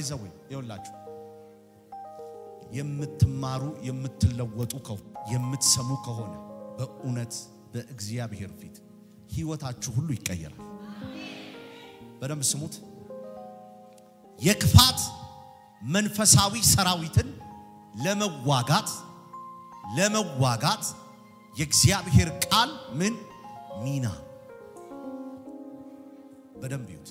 ባይዘወይ ይኸውላችሁ የምትማሩ የምትለወጡ ከሆነ የምትሰሙ ከሆነ በእውነት በእግዚአብሔር ፊት ህይወታችሁ ሁሉ ይቀየራል። በደንብ ስሙት። የክፋት መንፈሳዊ ሰራዊትን ለመዋጋት ለመዋጋት የእግዚአብሔር ቃል ምን ሚና በደንብ ይዩት።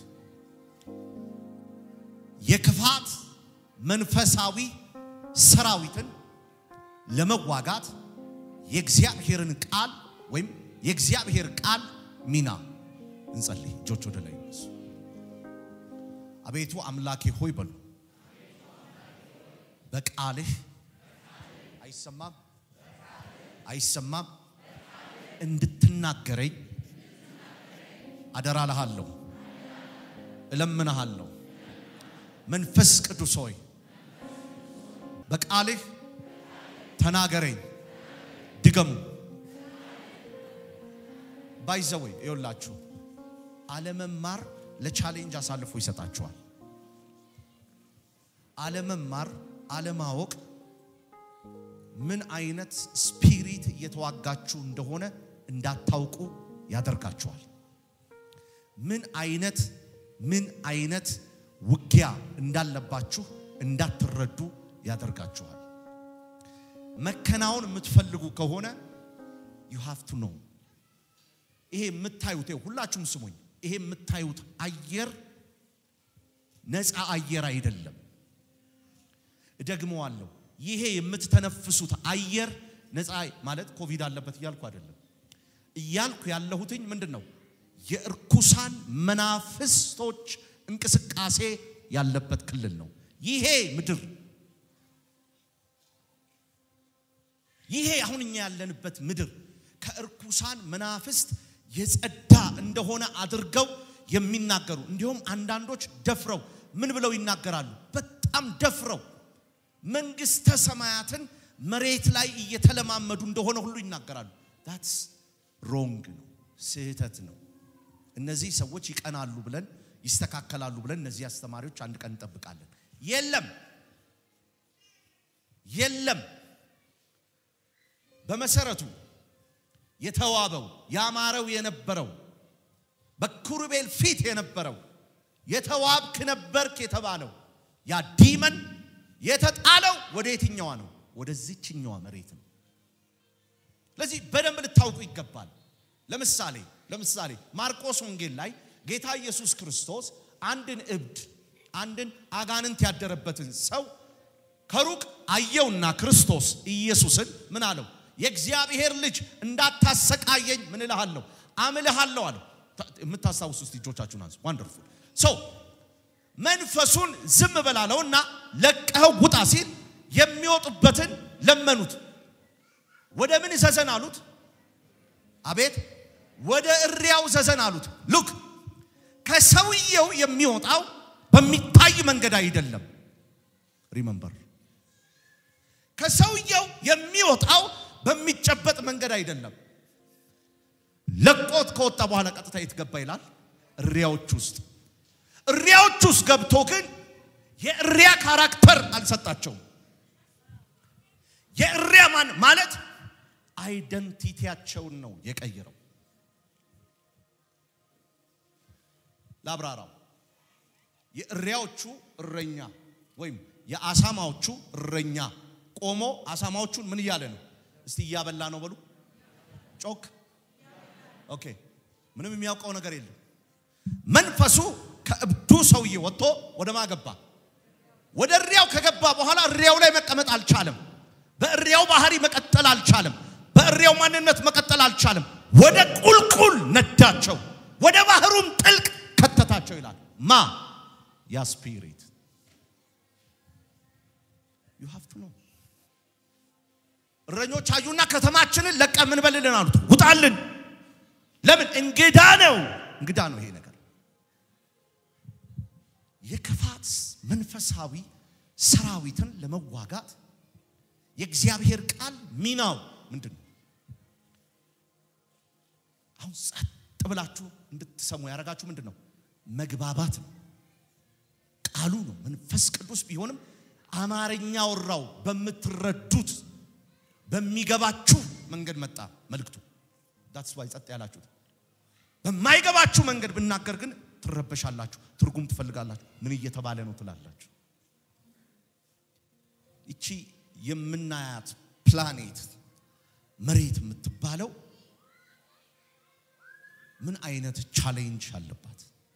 የክፋት መንፈሳዊ ሰራዊትን ለመዋጋት የእግዚአብሔርን ቃል ወይም የእግዚአብሔር ቃል ሚና እንጸልይ። እጆች ወደ ላይ ይነሱ። አቤቱ አምላኬ ሆይ በሉ። በቃልህ አይሰማም አይሰማም እንድትናገረኝ አደራልሃለሁ፣ እለምንሃለሁ። መንፈስ ቅዱስ ሆይ በቃልህ ተናገረኝ። ድገሙ። ባይዘወይ ይኸውላችሁ አለመማር ለቻሌንጅ አሳልፎ ይሰጣችኋል። አለመማር አለማወቅ ምን አይነት ስፒሪት እየተዋጋችሁ እንደሆነ እንዳታውቁ ያደርጋችኋል። ምን አይነት ምን አይነት ውጊያ እንዳለባችሁ እንዳትረዱ ያደርጋችኋል። መከናወን የምትፈልጉ ከሆነ ዩ ሃቭ ቱ ኖው። ይሄ የምታዩት ሁላችሁም ስሙኝ፣ ይሄ የምታዩት አየር ነፃ አየር አይደለም። እደግመዋለሁ። ይሄ የምትተነፍሱት አየር ነፃ ማለት ኮቪድ አለበት እያልኩ አይደለም። እያልኩ ያለሁትኝ ምንድን ነው? የእርኩሳን መናፍስቶች እንቅስቃሴ ያለበት ክልል ነው ይሄ ምድር። ይሄ አሁን እኛ ያለንበት ምድር ከእርኩሳን መናፍስት የጸዳ እንደሆነ አድርገው የሚናገሩ እንዲሁም አንዳንዶች ደፍረው ምን ብለው ይናገራሉ? በጣም ደፍረው መንግስተ ሰማያትን መሬት ላይ እየተለማመዱ እንደሆነ ሁሉ ይናገራሉ። ዳትስ ሮንግ ነው፣ ስህተት ነው። እነዚህ ሰዎች ይቀናሉ ብለን ይስተካከላሉ ብለን እነዚህ አስተማሪዎች አንድ ቀን እንጠብቃለን። የለም የለም። በመሰረቱ የተዋበው ያማረው የነበረው በኪሩቤል ፊት የነበረው የተዋብክ ነበርክ የተባለው ያ ዲመን የተጣለው ወደ የትኛዋ ነው? ወደዚችኛዋ መሬት ነው። ስለዚህ በደንብ ልታውቁ ይገባል። ለምሳሌ ለምሳሌ ማርቆስ ወንጌል ላይ ጌታ ኢየሱስ ክርስቶስ አንድን እብድ አንድን አጋንንት ያደረበትን ሰው ከሩቅ አየውና ክርስቶስ ኢየሱስን ምን አለው? የእግዚአብሔር ልጅ እንዳታሰቃየኝ ምን እልሃለሁ አምልሃለሁ አለው። የምታስታውሱ ውስጥ እጆቻችሁን አንሱ። ዋንደርፉል ሰው መንፈሱን ዝም በላለውና ለቀኸው ውጣ ሲል የሚወጡበትን ለመኑት። ወደ ምን ዘዘን አሉት? አቤት ወደ እሪያው ዘዘን አሉት። ሉክ ከሰውየው የሚወጣው በሚታይ መንገድ አይደለም። ሪመምበር ከሰውየው የሚወጣው በሚጨበጥ መንገድ አይደለም። ለቆት ከወጣ በኋላ ቀጥታ የት ገባ ይላል? እሪያዎች ውስጥ። እሪያዎች ውስጥ ገብቶ ግን የእሪያ ካራክተር አልሰጣቸውም። የእሪያ ማን ማለት አይደንቲቲያቸውን ነው የቀየረው። ላብራራው። የእሪያዎቹ እረኛ ወይም የአሳማዎቹ እረኛ ቆሞ አሳማዎቹን ምን እያለ ነው? እስቲ እያበላ ነው በሉ። ጮክ። ኦኬ። ምንም የሚያውቀው ነገር የለም። መንፈሱ ከእብዱ ሰውዬ ወጥቶ ወደ ማ ገባ? ወደ እሪያው ከገባ በኋላ እሪያው ላይ መቀመጥ አልቻለም። በእሪያው ባህሪ መቀጠል አልቻለም። በእሪያው ማንነት መቀጠል አልቻለም። ወደ ቁልቁል ነዳቸው፣ ወደ ባህሩም ጥልቅ ከተታቸው ይላል። ማ ያ ስፒሪት ዩ ሃቭ ቱ ኖ። እረኞች አዩና ከተማችንን ለቀ ምን በልልን አሉት፣ ውጣልን። ለምን? እንግዳ ነው፣ እንግዳ ነው ይሄ ነገር። የክፋት መንፈሳዊ ሰራዊትን ለመዋጋት የእግዚአብሔር ቃል ሚናው ምንድን ነው? አሁን ጸጥ ብላችሁ እንድትሰሙ ያደረጋችሁ ምንድን ነው? መግባባት ነው። ቃሉ ነው መንፈስ ቅዱስ ቢሆንም አማርኛ ወራው በምትረዱት በሚገባችሁ መንገድ መጣ መልእክቱ። ዳትስ ዋይ ጸጥ ያላችሁት። በማይገባችሁ መንገድ ብናገር ግን ትረበሻላችሁ፣ ትርጉም ትፈልጋላችሁ። ምን እየተባለ ነው ትላላችሁ። ይቺ የምናያት ፕላኔት መሬት የምትባለው ምን አይነት ቻሌንጅ አለባት?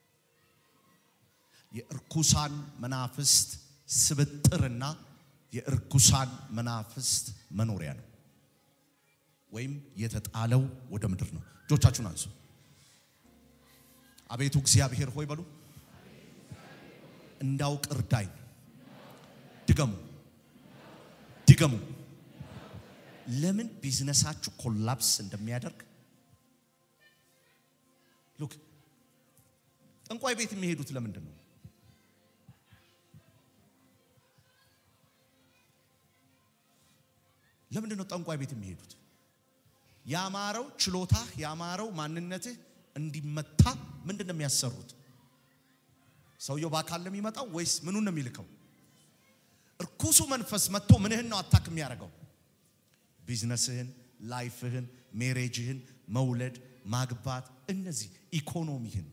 የእርኩሳን መናፍስት ስብጥርና የእርኩሳን መናፍስት መኖሪያ ነው፣ ወይም የተጣለው ወደ ምድር ነው። እጆቻችሁን አንሱ። አቤቱ እግዚአብሔር ሆይ በሉ። እንዳውቅ እርዳኝ። ድገሙ ድገሙ። ለምን ቢዝነሳችሁ ኮላፕስ እንደሚያደርግ ሉክ ጠንቋይ ቤት የሚሄዱት ለምንድን ነው? ለምንድን ነው ጠንቋይ ቤት የሚሄዱት? ያማረው ችሎታህ ያማረው ማንነትህ እንዲመታ ምንድን ነው የሚያሰሩት? ሰውየው በአካል ነው የሚመጣው ወይስ ምኑን ነው የሚልከው? እርኩሱ መንፈስ መጥቶ ምንህን ነው አታክ የሚያደርገው? ቢዝነስህን፣ ላይፍህን፣ ሜሬጅህን፣ መውለድ፣ ማግባት፣ እነዚህ ኢኮኖሚህን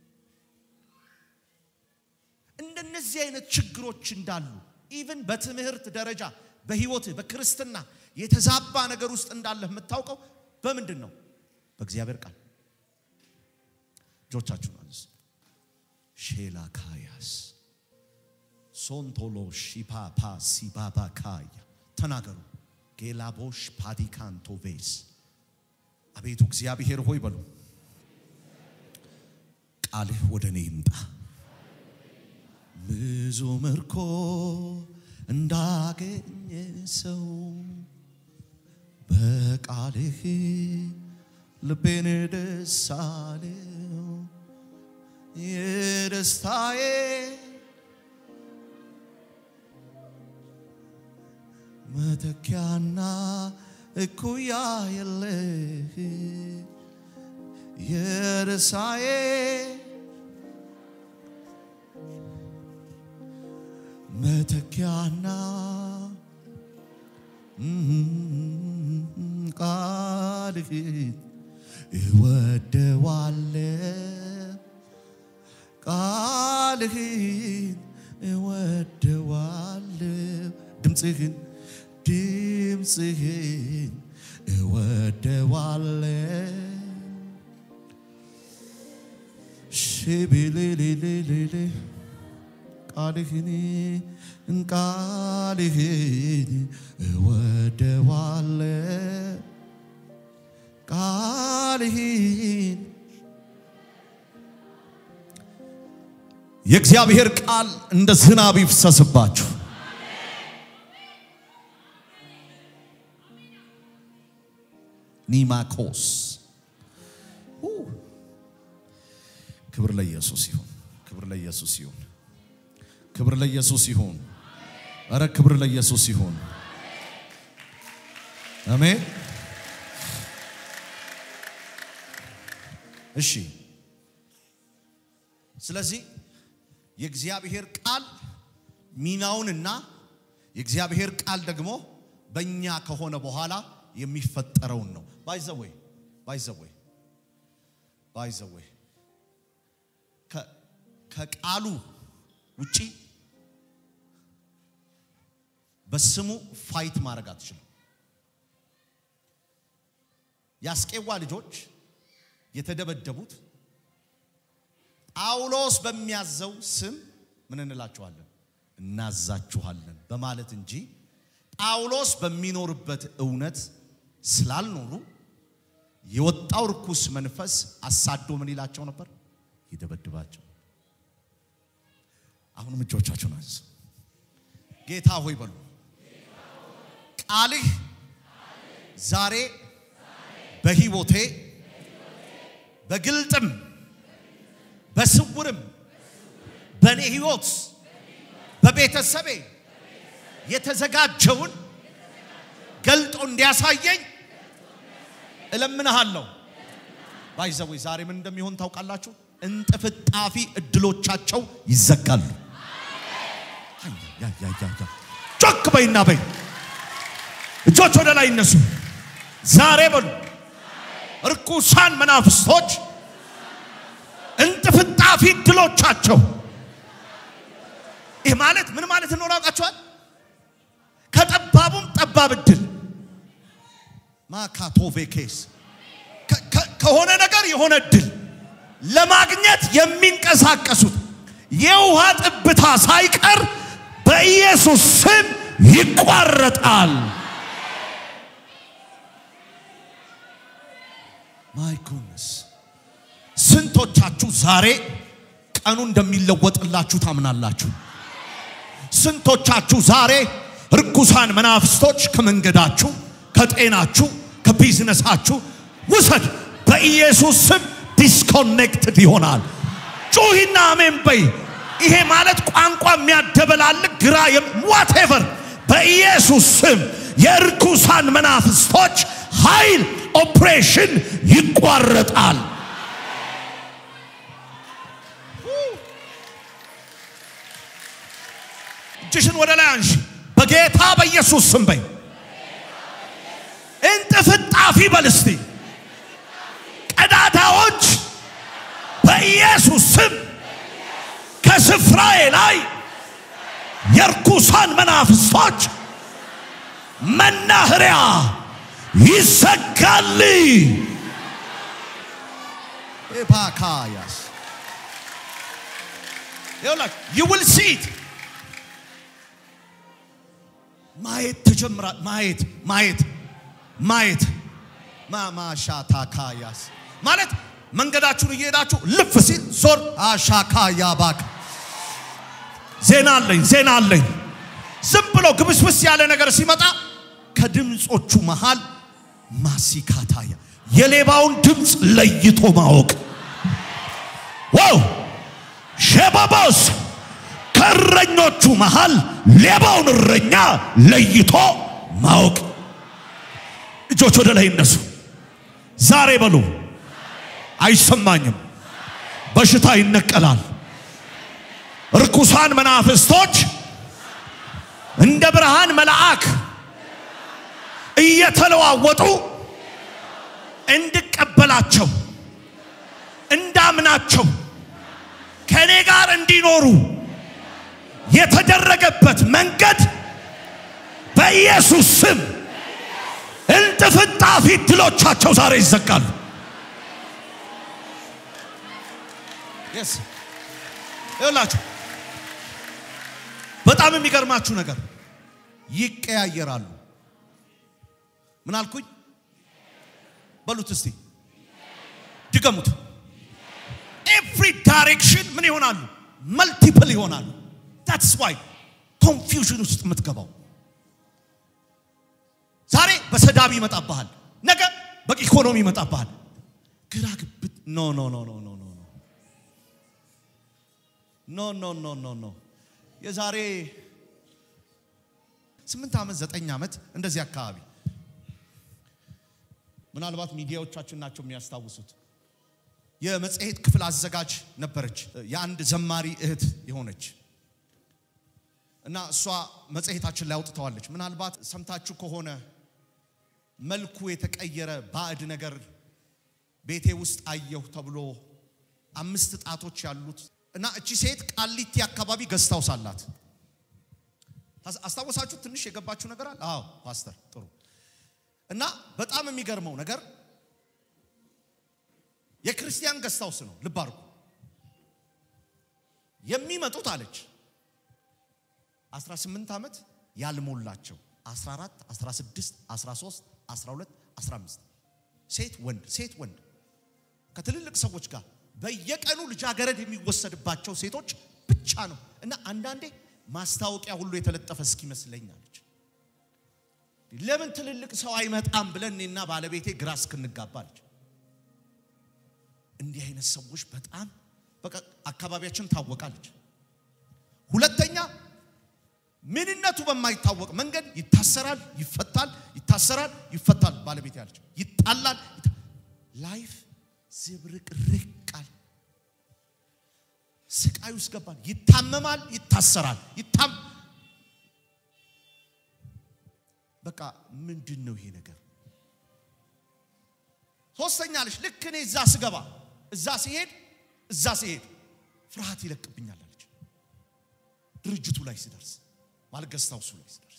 እንደነዚህ አይነት ችግሮች እንዳሉ ኢቭን በትምህርት ደረጃ በህይወትህ በክርስትና የተዛባ ነገር ውስጥ እንዳለህ የምታውቀው በምንድን ነው? በእግዚአብሔር ቃል። እጆቻችሁን አንሱ። ሼላ ካያስ ሶንቶሎ ሺፓፓ ሲባባ ካያ ተናገሩ። ጌላቦሽ ፓዲካንቶቬስ አቤቱ እግዚአብሔር ሆይ በሉ። ቃልህ ወደ እኔ ይምጣ። ብዙ ምርኮ እንዳገኘ ሰው በቃልህ ልቤን ደስ አለው። የደስታዬ መተኪያና እኩያ የለህ የደስታዬ መተኪያና ቃልህን እወደዋለሁ ቃልህን እወደዋለሁ ድምፅህን ድምፅህን እወደዋለሁ ሽብልልልልል ቃልህን ቃልህን እወደዋለሁ ቃልህን የእግዚአብሔር ቃል እንደ ዝናብ ይፍሰስባችሁ። ኒማኮስ ክብር ለኢየሱስ ይሁን። ክብር ለኢየሱስ ይሁን። ክብር ለኢየሱስ ይሁን። እረ ክብር ለኢየሱስ ይሁን። አሜን። እሺ፣ ስለዚህ የእግዚአብሔር ቃል ሚናውንና የእግዚአብሔር ቃል ደግሞ በእኛ ከሆነ በኋላ የሚፈጠረውን ነው። ባይዘወይ ባይዘወይ ባይዘወይ ከቃሉ ውጪ በስሙ ፋይት ማድረግ አትችልም። የአስቄዋ ልጆች የተደበደቡት ጳውሎስ በሚያዘው ስም ምን እንላችኋለን? እናዛችኋለን በማለት እንጂ ጳውሎስ በሚኖርበት እውነት ስላልኖሩ የወጣው ርኩስ መንፈስ አሳዶ ምን ይላቸው ነበር? ይደበድባቸው። አሁንም እጆቻችሁን አንሱ። ጌታ ሆይ በሉ። ቃልህ ዛሬ በሕይወቴ በግልጥም በስውርም በእኔ ሕይወት በቤተሰቤ የተዘጋጀውን ገልጦ እንዲያሳየኝ እለምንሃለሁ። ባይዘወይ ዛሬ ምን እንደሚሆን ታውቃላችሁ? እንጥፍጣፊ እድሎቻቸው ይዘጋሉ። ጮክ በይና በይ። እጆች ወደ ላይ ይነሱ። ዛሬ በሉ እርኩሳን መናፍስቶች እንጥፍጣፊ ድሎቻቸው። ይህ ማለት ምን ማለት እንደሆነ አውቃችኋል? ከጠባቡም ጠባብ እድል ማካቶቬኬስ ከሆነ ነገር የሆነ እድል ለማግኘት የሚንቀሳቀሱት የውሃ ጥብታ ሳይቀር በኢየሱስ ስም ይቋረጣል። ማይ ጉድነስ ስንቶቻችሁ ዛሬ ቀኑ እንደሚለወጥላችሁ ታምናላችሁ? ስንቶቻችሁ ዛሬ ርኩሳን መናፍስቶች ከመንገዳችሁ፣ ከጤናችሁ፣ ከቢዝነሳችሁ ውሰድ በኢየሱስ ስም ዲስኮኔክትድ ይሆናል። ጩሂና አሜን በይ። ይሄ ማለት ቋንቋ የሚያደበላልቅ ግራ ዋቴቨር በኢየሱስ ስም የርኩሳን መናፍስቶች ኃይል ኦፕሬሽን ይቋረጣል። እጅሽን ወደ ላይ አንሺ። በጌታ በኢየሱስ ስም በይ። እንጥፍጣፊ በል እስቲ ቀዳዳዎች በኢየሱስ ስም ከስፍራዬ ላይ የርኩሳን መናፍስቶች መናኸሪያ ይዘጋል። ኤፓካያስ ይኸውላችሁ you will see it ማየት ተጀምራ ማየት ማየት ማየት ማማሻታካያስ ማለት መንገዳችሁን እየሄዳችሁ ልፍ ሲል ዞር አሻካያ ባክ ዜና አለኝ ዜና አለኝ። ዝም ብሎ ግብስብስ ያለ ነገር ሲመጣ ከድምፆቹ መሃል ማሲካታያ የሌባውን ድምፅ ለይቶ ማወቅ ዋው ሸባባስ ከእረኞቹ መሃል ሌባውን እረኛ ለይቶ ማወቅ። እጆች ወደ ላይ እነሱ ዛሬ በሉ አይሰማኝም። በሽታ ይነቀላል። ርኩሳን መናፍስቶች እንደ ብርሃን መልአክ እየተለዋወጡ እንድቀበላቸው እንዳምናቸው ከእኔ ጋር እንዲኖሩ የተደረገበት መንገድ በኢየሱስ ስም እንጥፍጣፊ ድሎቻቸው ዛሬ ይዘጋሉ። ይኸውላችሁ በጣም የሚገርማችሁ ነገር ይቀያየራሉ። ምን አልኩኝ? በሉት እስቲ ድገሙት። ኤቭሪ ዳይሬክሽን ምን ይሆናሉ? መልቲፕል ይሆናሉ። ታትስ ዋይ ኮንፊውዥን ውስጥ የምትገባው ዛሬ በሰዳቢ ይመጣብሃል፣ ነገ በኢኮኖሚ ይመጣብሃል። ግራ ግብት ኖ ኖ ኖ ኖ ኖ ኖ ኖ ኖ ኖ ኖ ኖ የዛሬ ስምንት ዓመት ዘጠኝ ዓመት እንደዚህ አካባቢ ምናልባት ሚዲያዎቻችን ናቸው የሚያስታውሱት። የመጽሔት ክፍል አዘጋጅ ነበረች፣ የአንድ ዘማሪ እህት የሆነች እና እሷ መጽሔታችን ላይ አውጥተዋለች። ምናልባት ሰምታችሁ ከሆነ መልኩ የተቀየረ ባዕድ ነገር ቤቴ ውስጥ አየሁ ተብሎ አምስት ጣቶች ያሉት እና እቺ ሴት ቃሊቲ አካባቢ ገዝታውስ አላት። አስታወሳችሁ? ትንሽ የገባችሁ ነገር አለ? አዎ ፓስተር፣ ጥሩ እና በጣም የሚገርመው ነገር የክርስቲያን ገስታውስ ነው። ልብ አድርጉ። የሚመጡት አለች 18 ዓመት ያልሞላቸው 14፣ 16፣ 13፣ 12፣ 15 ሴት ወንድ ሴት ወንድ ከትልልቅ ሰዎች ጋር በየቀኑ ልጃገረድ የሚወሰድባቸው ሴቶች ብቻ ነው እና አንዳንዴ ማስታወቂያ ሁሉ የተለጠፈ እስኪመስለኝ አለች። ለምን ትልልቅ ሰው አይመጣም ብለን እኔና ባለቤቴ ግራ እስክንጋባ አለች። እንዲህ አይነት ሰዎች በጣም በቃ አካባቢያችን ታወቃለች። ሁለተኛ ምንነቱ በማይታወቅ መንገድ ይታሰራል፣ ይፈታል፣ ይታሰራል፣ ይፈታል። ባለቤት ያለች ይጣላል። ላይፍ ዝብርቅርቃል። ስቃይ ውስጥ ገባል። ይታመማል፣ ይታሰራል። ይታም በቃ ምንድን ነው ይሄ ነገር? ሶስተኛ አለች ልክ እኔ እዛ ስገባ እዛ ሲሄድ እዛ ሲሄድ ፍርሃት ይለቅብኛል አለች። ድርጅቱ ላይ ስደርስ ማለት ገስታውሱ ላይ ስደርስ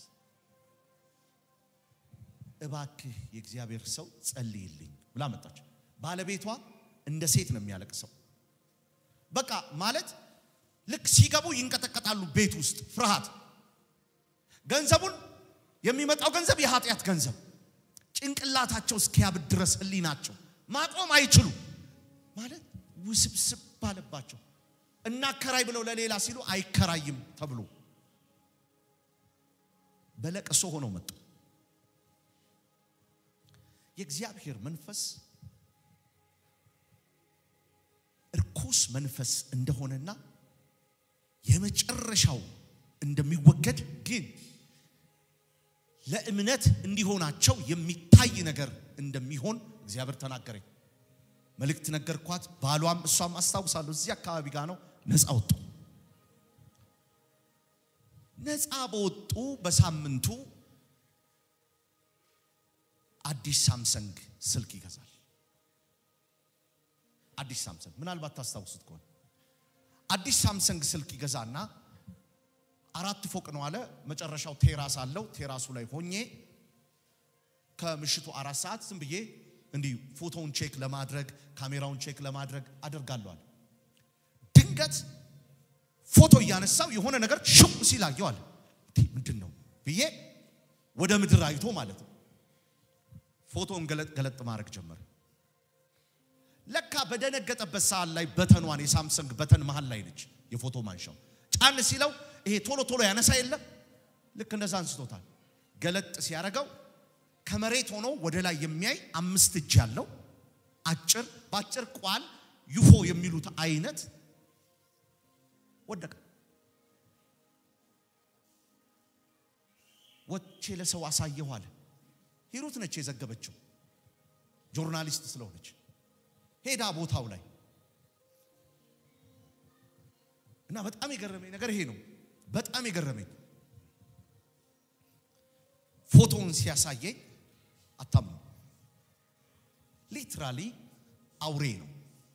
እባክህ የእግዚአብሔር ሰው ጸልይልኝ ብላ መጣች። ባለቤቷ እንደ ሴት ነው የሚያለቅሰው። በቃ ማለት ልክ ሲገቡ ይንቀጠቀጣሉ። ቤት ውስጥ ፍርሃት፣ ገንዘቡን የሚመጣው ገንዘብ የኃጢአት ገንዘብ ጭንቅላታቸው እስኪያብድ ድረስ ህሊናቸው ማቆም አይችሉ ማለት ውስብስብ ባለባቸው እናከራይ ብለው ለሌላ ሲሉ አይከራይም ተብሎ በለቅሶ ሆነው መጡ። የእግዚአብሔር መንፈስ እርኩስ መንፈስ እንደሆነና የመጨረሻው እንደሚወገድ ግን ለእምነት እንዲሆናቸው የሚታይ ነገር እንደሚሆን እግዚአብሔር ተናገረኝ። መልእክት ነገርኳት። ባሏም እሷም አስታውሳለሁ እዚህ አካባቢ ጋር ነው። ነፃ ወጡ። ነፃ በወጡ በሳምንቱ አዲስ ሳምሰንግ ስልክ ይገዛል። አዲስ ሳምሰንግ ምናልባት ታስታውሱት ከሆነ አዲስ ሳምሰንግ ስልክ ይገዛና አራት ፎቅ ነው አለ። መጨረሻው ቴራስ አለው። ቴራሱ ላይ ሆኜ ከምሽቱ አራት ሰዓት ዝም ብዬ እንዲህ ፎቶውን ቼክ ለማድረግ ካሜራውን ቼክ ለማድረግ አደርጋለሁ አለ። ድንገት ፎቶ እያነሳው የሆነ ነገር ሽው ሲል አየው አለ። ምንድን ነው ብዬ ወደ ምድር አይቶ ማለት ነው ፎቶውን ገለጥ ገለጥ ማድረግ ጀመረ። ለካ በደነገጠበት ሰዓት ላይ በተኗን የሳምሰንግ በተን መሃል ላይ ነች የፎቶ ማንሻው። ጫን ሲለው ይሄ ቶሎ ቶሎ ያነሳ የለም ልክ እንደዛ አንስቶታል። ገለጥ ሲያደርገው ከመሬት ሆኖ ወደ ላይ የሚያይ አምስት እጅ ያለው አጭር በአጭር ቋል ዩፎ የሚሉት አይነት ወደቀ። ወቼ ለሰው አሳየሁ አለ። ሂሩት ነች የዘገበችው ጆርናሊስት ስለሆነች ሄዳ ቦታው ላይ እና በጣም የገረመኝ ነገር ይሄ ነው። በጣም የገረመኝ ፎቶውን ሲያሳየኝ አታምኑ፣ ሊትራሊ አውሬ ነው፣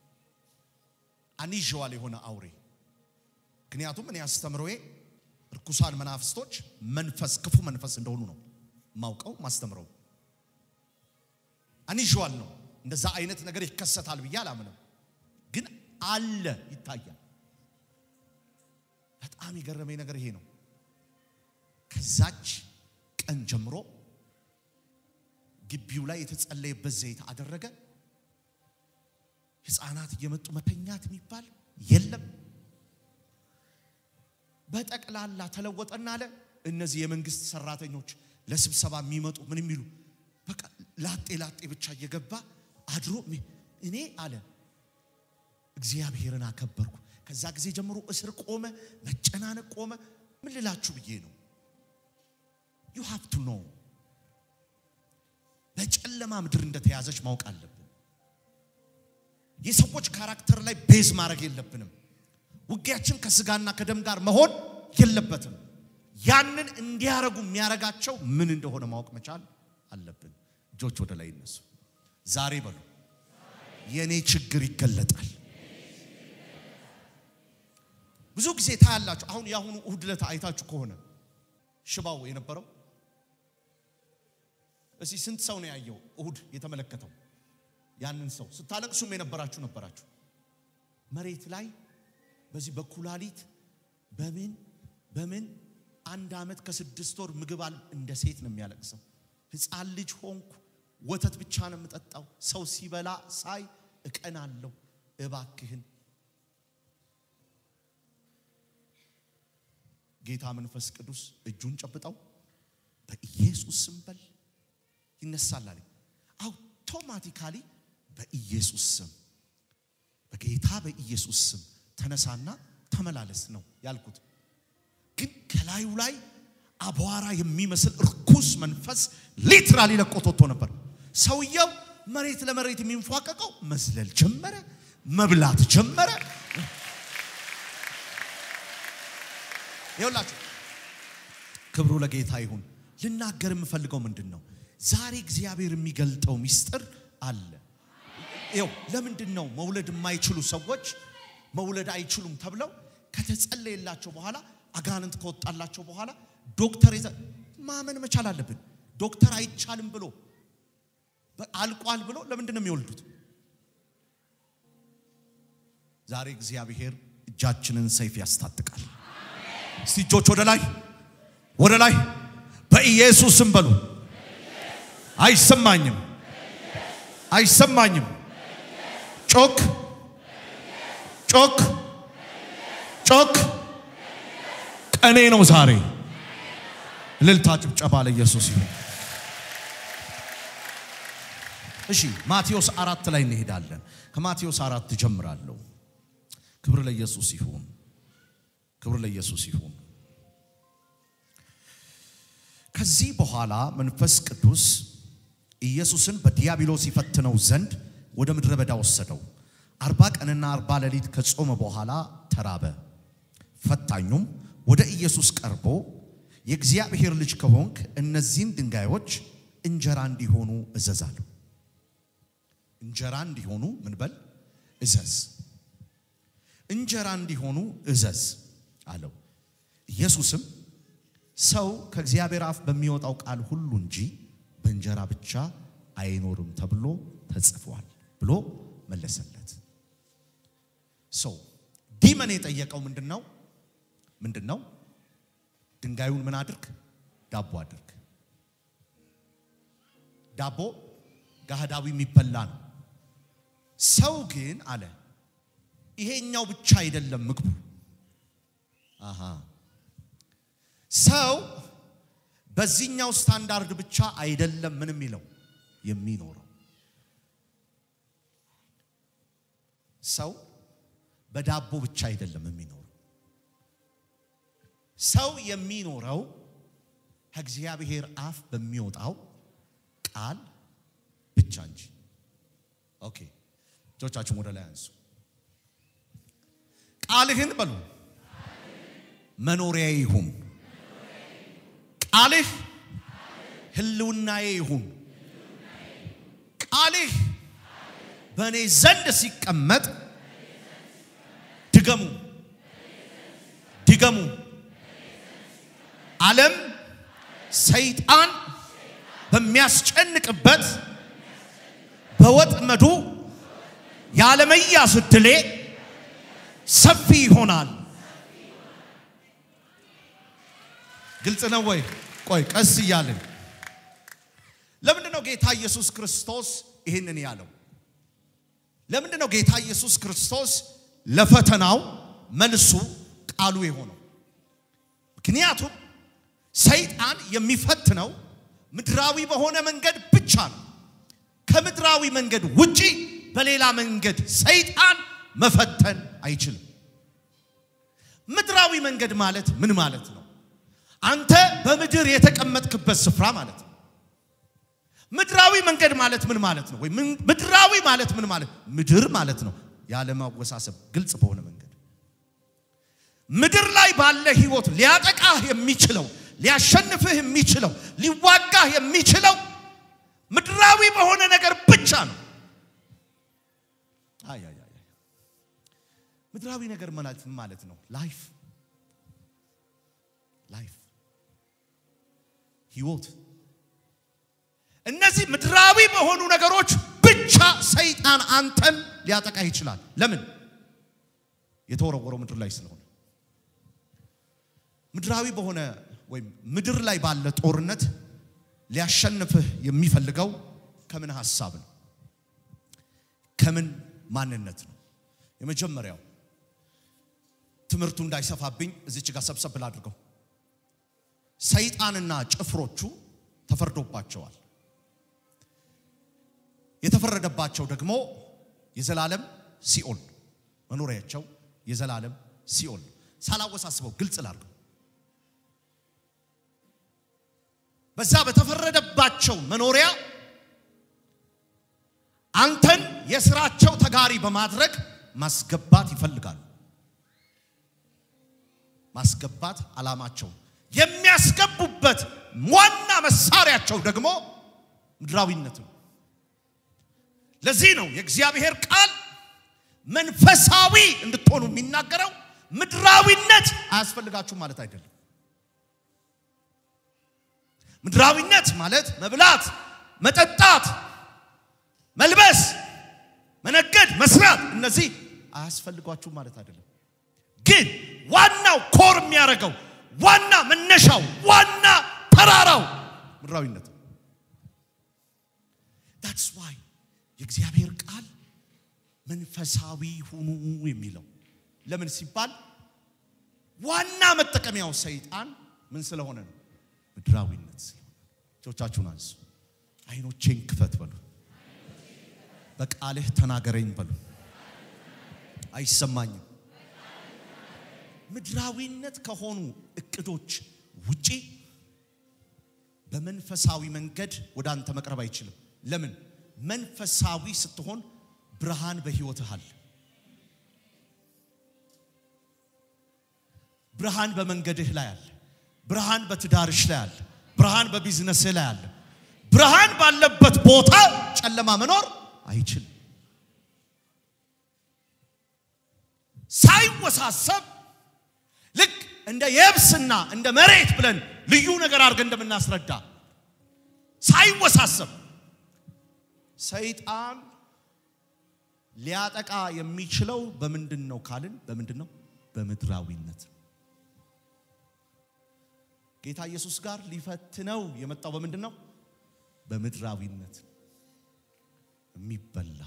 አኒዥዋል የሆነ አውሬ። ምክንያቱም እኔ አስተምሮዬ እርኩሳን መናፍስቶች መንፈስ ክፉ መንፈስ እንደሆኑ ነው ማውቀው ማስተምረው። አኒዥዋል ነው። እንደዛ አይነት ነገር ይከሰታል ብዬ አላምንም፣ ግን አለ ይታያል። በጣም የገረመኝ ነገር ይሄ ነው። ከዛች ቀን ጀምሮ ግቢው ላይ የተጸለየበት ዘይት አደረገ። ሕፃናት እየመጡ መተኛት የሚባል የለም። በጠቅላላ ተለወጠና አለ። እነዚህ የመንግስት ሰራተኞች ለስብሰባ የሚመጡ ምን የሚሉ በቃ ላጤ ላጤ ብቻ እየገባ አድሮ እኔ አለ እግዚአብሔርን አከበርኩ። ከዛ ጊዜ ጀምሮ እስር ቆመ፣ መጨናነቅ ቆመ። ምን ልላችሁ ብዬ ነው ዩ ሃቭ ቱ ኖ በጨለማ ምድር እንደተያዘች ማወቅ አለብን። የሰዎች ካራክተር ላይ ቤዝ ማድረግ የለብንም። ውጊያችን ከስጋና ከደም ጋር መሆን የለበትም። ያንን እንዲያረጉ የሚያረጋቸው ምን እንደሆነ ማወቅ መቻል አለብን። እጆች ወደ ላይ ይነሱ። ዛሬ በሉ የኔ ችግር ይገለጣል። ብዙ ጊዜ ታያላችሁ። አሁን የአሁኑ እሁድ ዕለት አይታችሁ ከሆነ ሽባው የነበረው እስቲ ስንት ሰው ነው ያየው? እሁድ የተመለከተው ያንን ሰው ስታለቅሱም የነበራችሁ ነበራችሁ። መሬት ላይ በዚህ በኩላሊት በምን በምን አንድ ዓመት ከስድስት ወር ምግብ አል እንደ ሴት ነው የሚያለቅሰው። ሕፃን ልጅ ሆንኩ፣ ወተት ብቻ ነው የምጠጣው። ሰው ሲበላ ሳይ እቀናለሁ። እባክህን ጌታ መንፈስ ቅዱስ እጁን ጨብጠው በኢየሱስ ስም በል ይነሳል አለኝ። አውቶማቲካሊ በኢየሱስ ስም በጌታ በኢየሱስ ስም ተነሳና ተመላለስ ነው ያልኩት። ግን ከላዩ ላይ አቧራ የሚመስል እርኩስ መንፈስ ሊትራሊ ለቆት ወጥቶ ነበር። ሰውየው መሬት ለመሬት የሚንፏቀቀው መዝለል ጀመረ፣ መብላት ጀመረ። ይኸውላችሁ ክብሩ ለጌታ ይሁን። ልናገር የምፈልገው ምንድን ነው? ዛሬ እግዚአብሔር የሚገልጠው ሚስጥር አለ። ይኸው ለምንድን ነው መውለድ የማይችሉ ሰዎች መውለድ አይችሉም ተብለው ከተጸለየላቸው በኋላ አጋንንት ከወጣላቸው በኋላ ዶክተር ይዘ ማመን መቻል አለብን። ዶክተር አይቻልም ብሎ አልቋል ብሎ ለምንድን ነው የሚወልዱት? ዛሬ እግዚአብሔር እጃችንን ሰይፍ ያስታጥቃል። እስቲ እጆች ወደ ላይ ወደ ላይ በኢየሱስም በሉ። አይሰማኝም፣ አይሰማኝም። ጮክ ጮክ ጮክ። ቀኔ ነው ዛሬ። እልልታ ጭብጨባ ለኢየሱስ ይሁን። እሺ ማቴዎስ አራት ላይ እንሄዳለን። ከማቴዎስ አራት ጀምራለሁ። ክብር ለኢየሱስ ይሁን። ክብር ለኢየሱስ ይሁን። ከዚህ በኋላ መንፈስ ቅዱስ ኢየሱስን በዲያብሎስ ይፈትነው ዘንድ ወደ ምድረ በዳ ወሰደው። አርባ ቀንና አርባ ሌሊት ከጾመ በኋላ ተራበ። ፈታኙም ወደ ኢየሱስ ቀርቦ የእግዚአብሔር ልጅ ከሆንክ እነዚህን ድንጋዮች እንጀራ እንዲሆኑ እዘዝ አለው። እንጀራ እንዲሆኑ ምን በል እዘዝ፣ እንጀራ እንዲሆኑ እዘዝ አለው። ኢየሱስም ሰው ከእግዚአብሔር አፍ በሚወጣው ቃል ሁሉ እንጂ በእንጀራ ብቻ አይኖርም ተብሎ ተጽፏል ብሎ መለሰለት። ሰው ዲመን የጠየቀው ምንድን ነው? ምንድን ነው? ድንጋዩን ምን አድርግ? ዳቦ አድርግ። ዳቦ ጋህዳዊ የሚበላ ነው። ሰው ግን አለ ይሄኛው ብቻ አይደለም ምግቡ። አሃ ሰው በዚህኛው ስታንዳርድ ብቻ አይደለም ምን የሚለው የሚኖረው ሰው በዳቦ ብቻ አይደለም የሚኖረው። ሰው የሚኖረው ከእግዚአብሔር አፍ በሚወጣው ቃል ብቻ እንጂ። ኦኬ እጆቻችሁን ወደ ላይ አንሱ። ቃልህን በሉ መኖሪያዬ ይሁን። ቃልህ ህልውናዬ ይሁን። ቃልህ በእኔ ዘንድ ሲቀመጥ ድገሙ ድገሙ። ዓለም ሰይጣን በሚያስጨንቅበት በወጥመዱ ያለመያዝ ዕድሌ ሰፊ ይሆናል። ግልጽ ነው ወይ? ቆይ ቀስ እያልን ለምንድን ነው ጌታ ኢየሱስ ክርስቶስ ይህንን ያለው? ለምንድን ነው ጌታ ኢየሱስ ክርስቶስ ለፈተናው መልሱ ቃሉ የሆነው? ምክንያቱም ሰይጣን የሚፈትነው ምድራዊ በሆነ መንገድ ብቻ ነው። ከምድራዊ መንገድ ውጪ በሌላ መንገድ ሰይጣን መፈተን አይችልም። ምድራዊ መንገድ ማለት ምን ማለት ነው? አንተ በምድር የተቀመጥክበት ስፍራ ማለት ነው። ምድራዊ መንገድ ማለት ምን ማለት ነው? ወይ ምድራዊ ማለት ምን ማለት ምድር ማለት ነው። ያለማወሳሰብ ግልጽ በሆነ መንገድ ምድር ላይ ባለ ህይወት ሊያጠቃህ የሚችለው ሊያሸንፍህ የሚችለው ሊዋጋህ የሚችለው ምድራዊ በሆነ ነገር ብቻ ነው። አይ አይ አይ ምድራዊ ነገር ማለት ምን ማለት ነው? ላይፍ ላይፍ ህይወት እነዚህ ምድራዊ በሆኑ ነገሮች ብቻ ሰይጣን አንተን ሊያጠቃ ይችላል። ለምን? የተወረወረው ምድር ላይ ስለሆነ ምድራዊ በሆነ ወይም ምድር ላይ ባለ ጦርነት ሊያሸንፍህ የሚፈልገው ከምን ሐሳብ ነው? ከምን ማንነት ነው? የመጀመሪያው ትምህርቱ እንዳይሰፋብኝ እዚች ጋር ሰብሰብ ብላ አድርገው ሰይጣንና ጭፍሮቹ ተፈርዶባቸዋል። የተፈረደባቸው ደግሞ የዘላለም ሲኦል መኖሪያቸው የዘላለም ሲኦል። ሳላወሳስበው ግልጽ ላድርገው። በዛ በተፈረደባቸው መኖሪያ አንተን የስራቸው ተጋሪ በማድረግ ማስገባት ይፈልጋሉ። ማስገባት ዓላማቸው የሚያስገቡበት ዋና መሳሪያቸው ደግሞ ምድራዊነት ነው። ለዚህ ነው የእግዚአብሔር ቃል መንፈሳዊ እንድትሆኑ የሚናገረው። ምድራዊነት አያስፈልጋችሁም ማለት አይደለም። ምድራዊነት ማለት መብላት፣ መጠጣት፣ መልበስ፣ መነገድ፣ መስራት እነዚህ አያስፈልጓችሁም ማለት አይደለም። ግን ዋናው ኮር የሚያደርገው ዋና መነሻው ዋና ተራራው ምድራዊነት ነው። ዳትስ ዋይ የእግዚአብሔር ቃል መንፈሳዊ ሁኑ የሚለው ለምን ሲባል ዋና መጠቀሚያው ሰይጣን ምን ስለሆነ ነው? ምድራዊነት ስለሆነ። እጆቻችሁን አንሱ። አይኖቼን ክፈት በሉ። በቃልህ ተናገረኝ በሉ። አይሰማኝም። ምድራዊነት ከሆኑ እቅዶች ውጪ በመንፈሳዊ መንገድ ወደ አንተ መቅረብ አይችልም። ለምን? መንፈሳዊ ስትሆን ብርሃን በህይወትህ አለ። ብርሃን በመንገድህ ላይ አለ። ብርሃን በትዳርሽ ላይ አለ። ብርሃን በቢዝነስህ ላይ አለ። ብርሃን ባለበት ቦታ ጨለማ መኖር አይችልም። ሳይወሳሰብ ልክ እንደ የብስና እንደ መሬት ብለን ልዩ ነገር አድርገን እንደምናስረዳ ሳይወሳሰብ ሰይጣን ሊያጠቃ የሚችለው በምንድን ነው ካልን፣ በምንድን ነው? በምድራዊነት። ጌታ ኢየሱስ ጋር ሊፈትነው የመጣው በምንድን ነው? በምድራዊነት የሚበላ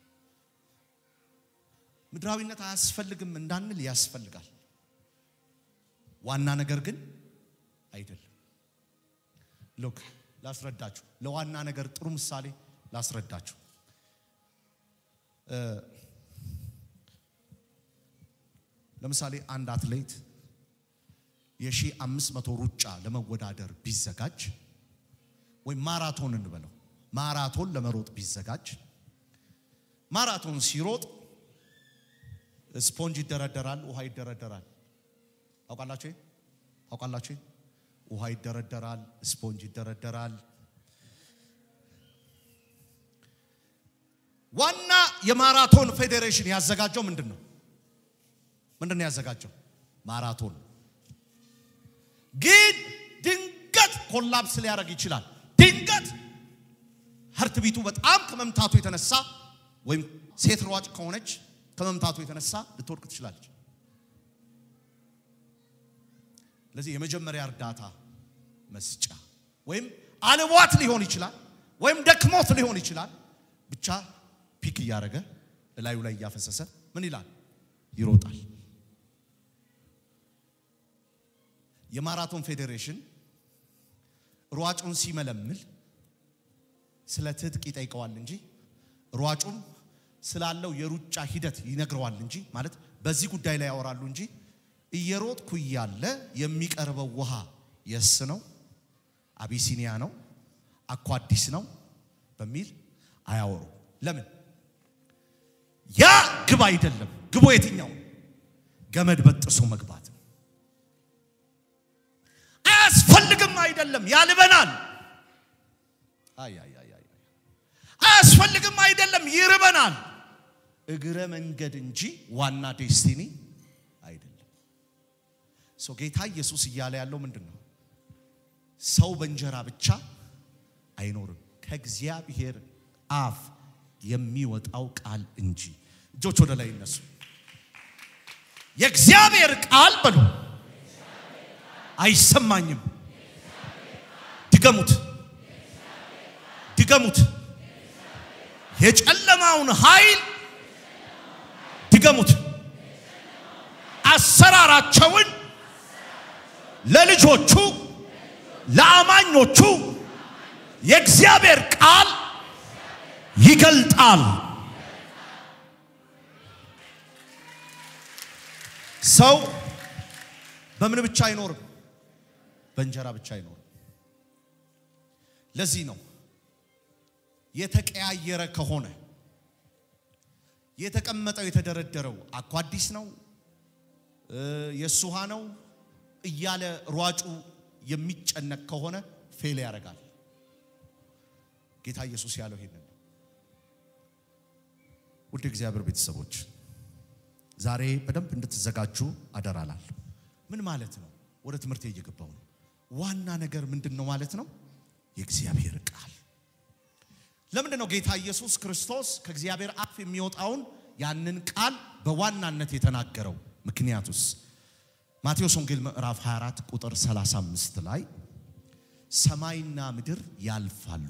ምድራዊነት አያስፈልግም እንዳንል ያስፈልጋል። ዋና ነገር ግን አይደለም። ሎክ ላስረዳችሁ፣ ለዋና ነገር ጥሩ ምሳሌ ላስረዳችሁ። ለምሳሌ አንድ አትሌት የሺህ አምስት መቶ ሩጫ ለመወዳደር ቢዘጋጅ ወይም ማራቶን እንበለው ማራቶን ለመሮጥ ቢዘጋጅ ማራቶን ሲሮጥ ስፖንጅ ይደረደራል፣ ውሃ ይደረደራል። ታውቃላችሁ? ታውቃላችሁ? ውሃ ይደረደራል፣ ስፖንጅ ይደረደራል። ዋና የማራቶን ፌዴሬሽን ያዘጋጀው ምንድን ነው? ምንድን ነው ያዘጋጀው? ማራቶን። ግን ድንገት ኮላፕስ ሊያደርግ ይችላል። ድንገት ሀርት ቢቱ በጣም ከመምታቱ የተነሳ ወይም ሴት ሯጭ ከሆነች ከመምታቱ የተነሳ ልትወድቅ ትችላለች። ለዚህ የመጀመሪያ እርዳታ መስጫ ወይም አልቧት ሊሆን ይችላል፣ ወይም ደክሞት ሊሆን ይችላል። ብቻ ፒክ እያደረገ እላዩ ላይ እያፈሰሰ ምን ይላል? ይሮጣል። የማራቶን ፌዴሬሽን ሯጩን ሲመለምል ስለ ትጥቅ ይጠይቀዋል እንጂ ሯጩም ስላለው የሩጫ ሂደት ይነግረዋል እንጂ ማለት በዚህ ጉዳይ ላይ ያወራሉ እንጂ እየሮጥኩ እያለ የሚቀርበው ውሃ የስ ነው፣ አቢሲኒያ ነው፣ አኳዲስ ነው በሚል አያወሩ። ለምን? ያ ግብ አይደለም። ግቡ የትኛው? ገመድ በጥሶ መግባት አያስፈልግም። አይደለም፣ ያልበናል። አይ አይ አይ አይ አያስፈልግም። አይደለም፣ ይርበናል። እግረ መንገድ እንጂ ዋና ዴስቲኒ አይደለም። ሶ ጌታ ኢየሱስ እያለ ያለው ምንድን ነው? ሰው በእንጀራ ብቻ አይኖርም ከእግዚአብሔር አፍ የሚወጣው ቃል እንጂ። እጆች ወደ ላይ ይነሱ። የእግዚአብሔር ቃል በሉ አይሰማኝም። ድገሙት፣ ድገሙት። የጨለማውን ኃይል ድገሙት። አሰራራቸውን ለልጆቹ ለአማኞቹ የእግዚአብሔር ቃል ይገልጣል። ሰው በምን ብቻ አይኖርም? በእንጀራ ብቻ አይኖርም። ለዚህ ነው የተቀያየረ ከሆነ የተቀመጠው የተደረደረው አኳዲስ ነው የእሱ ውሃ ነው እያለ ሯጩ የሚጨነቅ ከሆነ ፌል ያደርጋል። ጌታ ኢየሱስ ያለው ይሄንን ነው። ውድ እግዚአብሔር ቤተሰቦች ዛሬ በደንብ እንድትዘጋጁ አደራላል። ምን ማለት ነው? ወደ ትምህርት እየገባው ነው። ዋና ነገር ምንድን ነው ማለት ነው? የእግዚአብሔር ቃል። ለምንድን ነው ጌታ ኢየሱስ ክርስቶስ ከእግዚአብሔር አፍ የሚወጣውን ያንን ቃል በዋናነት የተናገረው? ምክንያቱስ ማቴዎስ ወንጌል ምዕራፍ 24 ቁጥር 35 ላይ ሰማይና ምድር ያልፋሉ፣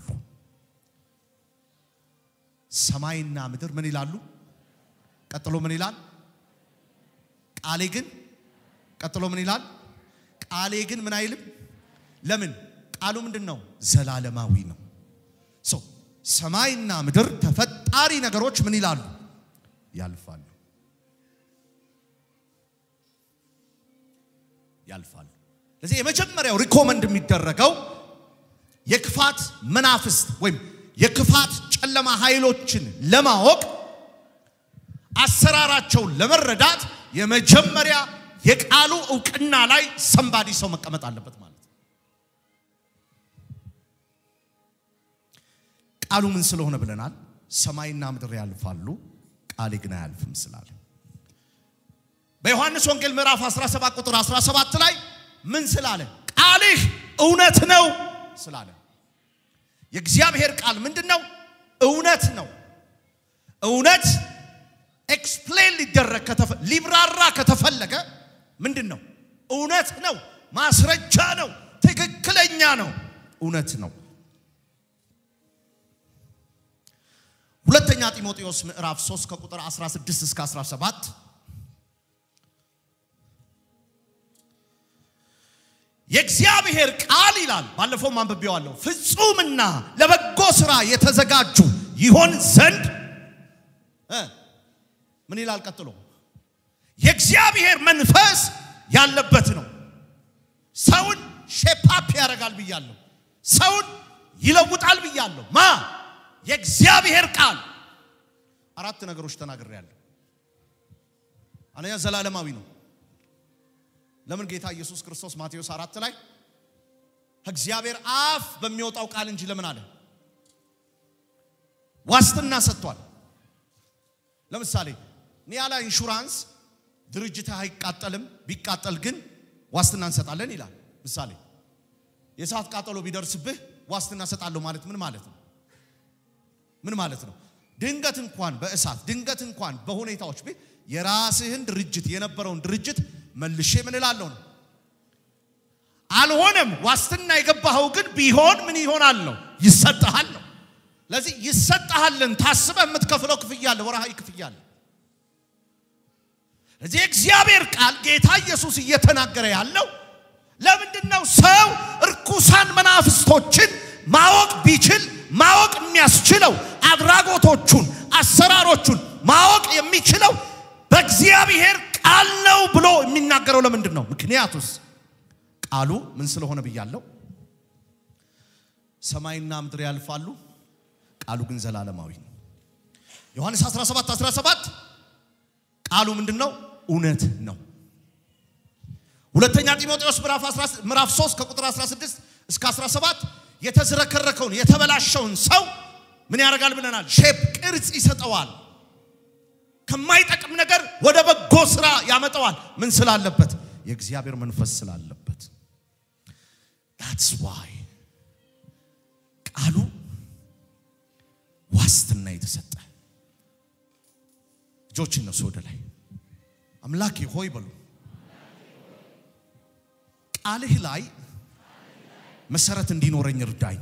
ሰማይና ምድር ምን ይላሉ? ቀጥሎ ምን ይላል? ቃሌ ግን ቀጥሎ ምን ይላል? ቃሌ ግን ምን አይልም። ለምን? ቃሉ ምንድን ነው? ዘላለማዊ ነው። ሶ ሰማይና ምድር ተፈጣሪ ነገሮች ምን ይላሉ? ያልፋሉ ያልፋሉ። ስለዚህ የመጀመሪያው ሪኮመንድ የሚደረገው የክፋት መናፍስት ወይም የክፋት ጨለማ ኃይሎችን ለማወቅ አሰራራቸውን ለመረዳት የመጀመሪያ የቃሉ እውቅና ላይ ሰንባዲ ሰው መቀመጥ አለበት ማለት ነው። ቃሉ ምን ስለሆነ ብለናል? ሰማይና ምድር ያልፋሉ፣ ቃሌ ግን አያልፍም ስላለ በዮሐንስ ወንጌል ምዕራፍ 17 ቁጥር 17 ላይ ምን ስላለ? ቃልህ እውነት ነው ስላለ። የእግዚአብሔር ቃል ምንድን ነው? እውነት ነው። እውነት ኤክስፕሌን ሊደረግ ሊብራራ ከተፈለገ ምንድን ነው? እውነት ነው። ማስረጃ ነው። ትክክለኛ ነው። እውነት ነው። ሁለተኛ ጢሞቴዎስ ምዕራፍ 3 ከቁጥር 16 እስከ 17 የእግዚአብሔር ቃል ይላል። ባለፈውም አንብቤዋለሁ። ፍጹምና ለበጎ ስራ የተዘጋጁ ይሆን ዘንድ ምን ይላል ቀጥሎ? የእግዚአብሔር መንፈስ ያለበት ነው። ሰውን ሼፓፕ ያደርጋል ብያለሁ። ሰውን ይለውጣል ብያለሁ። ማ የእግዚአብሔር ቃል አራት ነገሮች ተናግሬያለሁ። አንደኛ ዘላለማዊ ነው። ለምን ጌታ ኢየሱስ ክርስቶስ ማቴዎስ አራት ላይ ከእግዚአብሔር አፍ በሚወጣው ቃል እንጂ ለምን አለ ዋስትና ሰጥቷል። ለምሳሌ ኒያላ ኢንሹራንስ ድርጅትህ አይቃጠልም፣ ቢቃጠል ግን ዋስትና እንሰጣለን ይላል። ምሳሌ የእሳት ቃጠሎ ቢደርስብህ ዋስትና እሰጣለሁ ማለት ምን ማለት ነው? ምን ማለት ነው? ድንገት እንኳን በእሳት ድንገት እንኳን በሁኔታዎች የራስህን ድርጅት የነበረውን ድርጅት መልሼ ምን እላለሁ ነው። አልሆነም ዋስትና የገባኸው ግን ቢሆን ምን ይሆናል ነው ይሰጥሃል ነው። ለዚህ ይሰጥሃልን ታስበህ የምትከፍለው ክፍያ አለ፣ ወርሃዊ ክፍያ አለ። እዚህ እግዚአብሔር ቃል ጌታ ኢየሱስ እየተናገረ ያለው ለምንድን ነው? ሰው እርኩሳን መናፍስቶችን ማወቅ ቢችል ማወቅ የሚያስችለው አድራጎቶቹን፣ አሰራሮቹን ማወቅ የሚችለው በእግዚአብሔር ቃል ነው ብሎ የሚናገረው ለምንድን ነው? ምክንያቱስ ቃሉ ምን ስለሆነ ብያለሁ። ሰማይና ምድር ያልፋሉ፣ ቃሉ ግን ዘላለማዊ ነው። ዮሐንስ 17 17 ቃሉ ምንድን ነው? እውነት ነው። ሁለተኛ ጢሞቴዎስ ምዕራፍ 3 ከቁጥር 16 እስከ 17 የተዝረከረከውን የተበላሸውን ሰው ምን ያደርጋል ብለናል? ሼፕ ቅርጽ ይሰጠዋል። ከማይጠቅም ነገር ወደ በጎ ስራ ያመጣዋል። ምን ስላለበት? የእግዚአብሔር መንፈስ ስላለበት። that's why ቃሉ ዋስትና የተሰጠ እጆች እነሱ ወደ ላይ አምላኬ ሆይ በሉ። ቃልህ ላይ መሰረት እንዲኖረኝ እርዳኝ።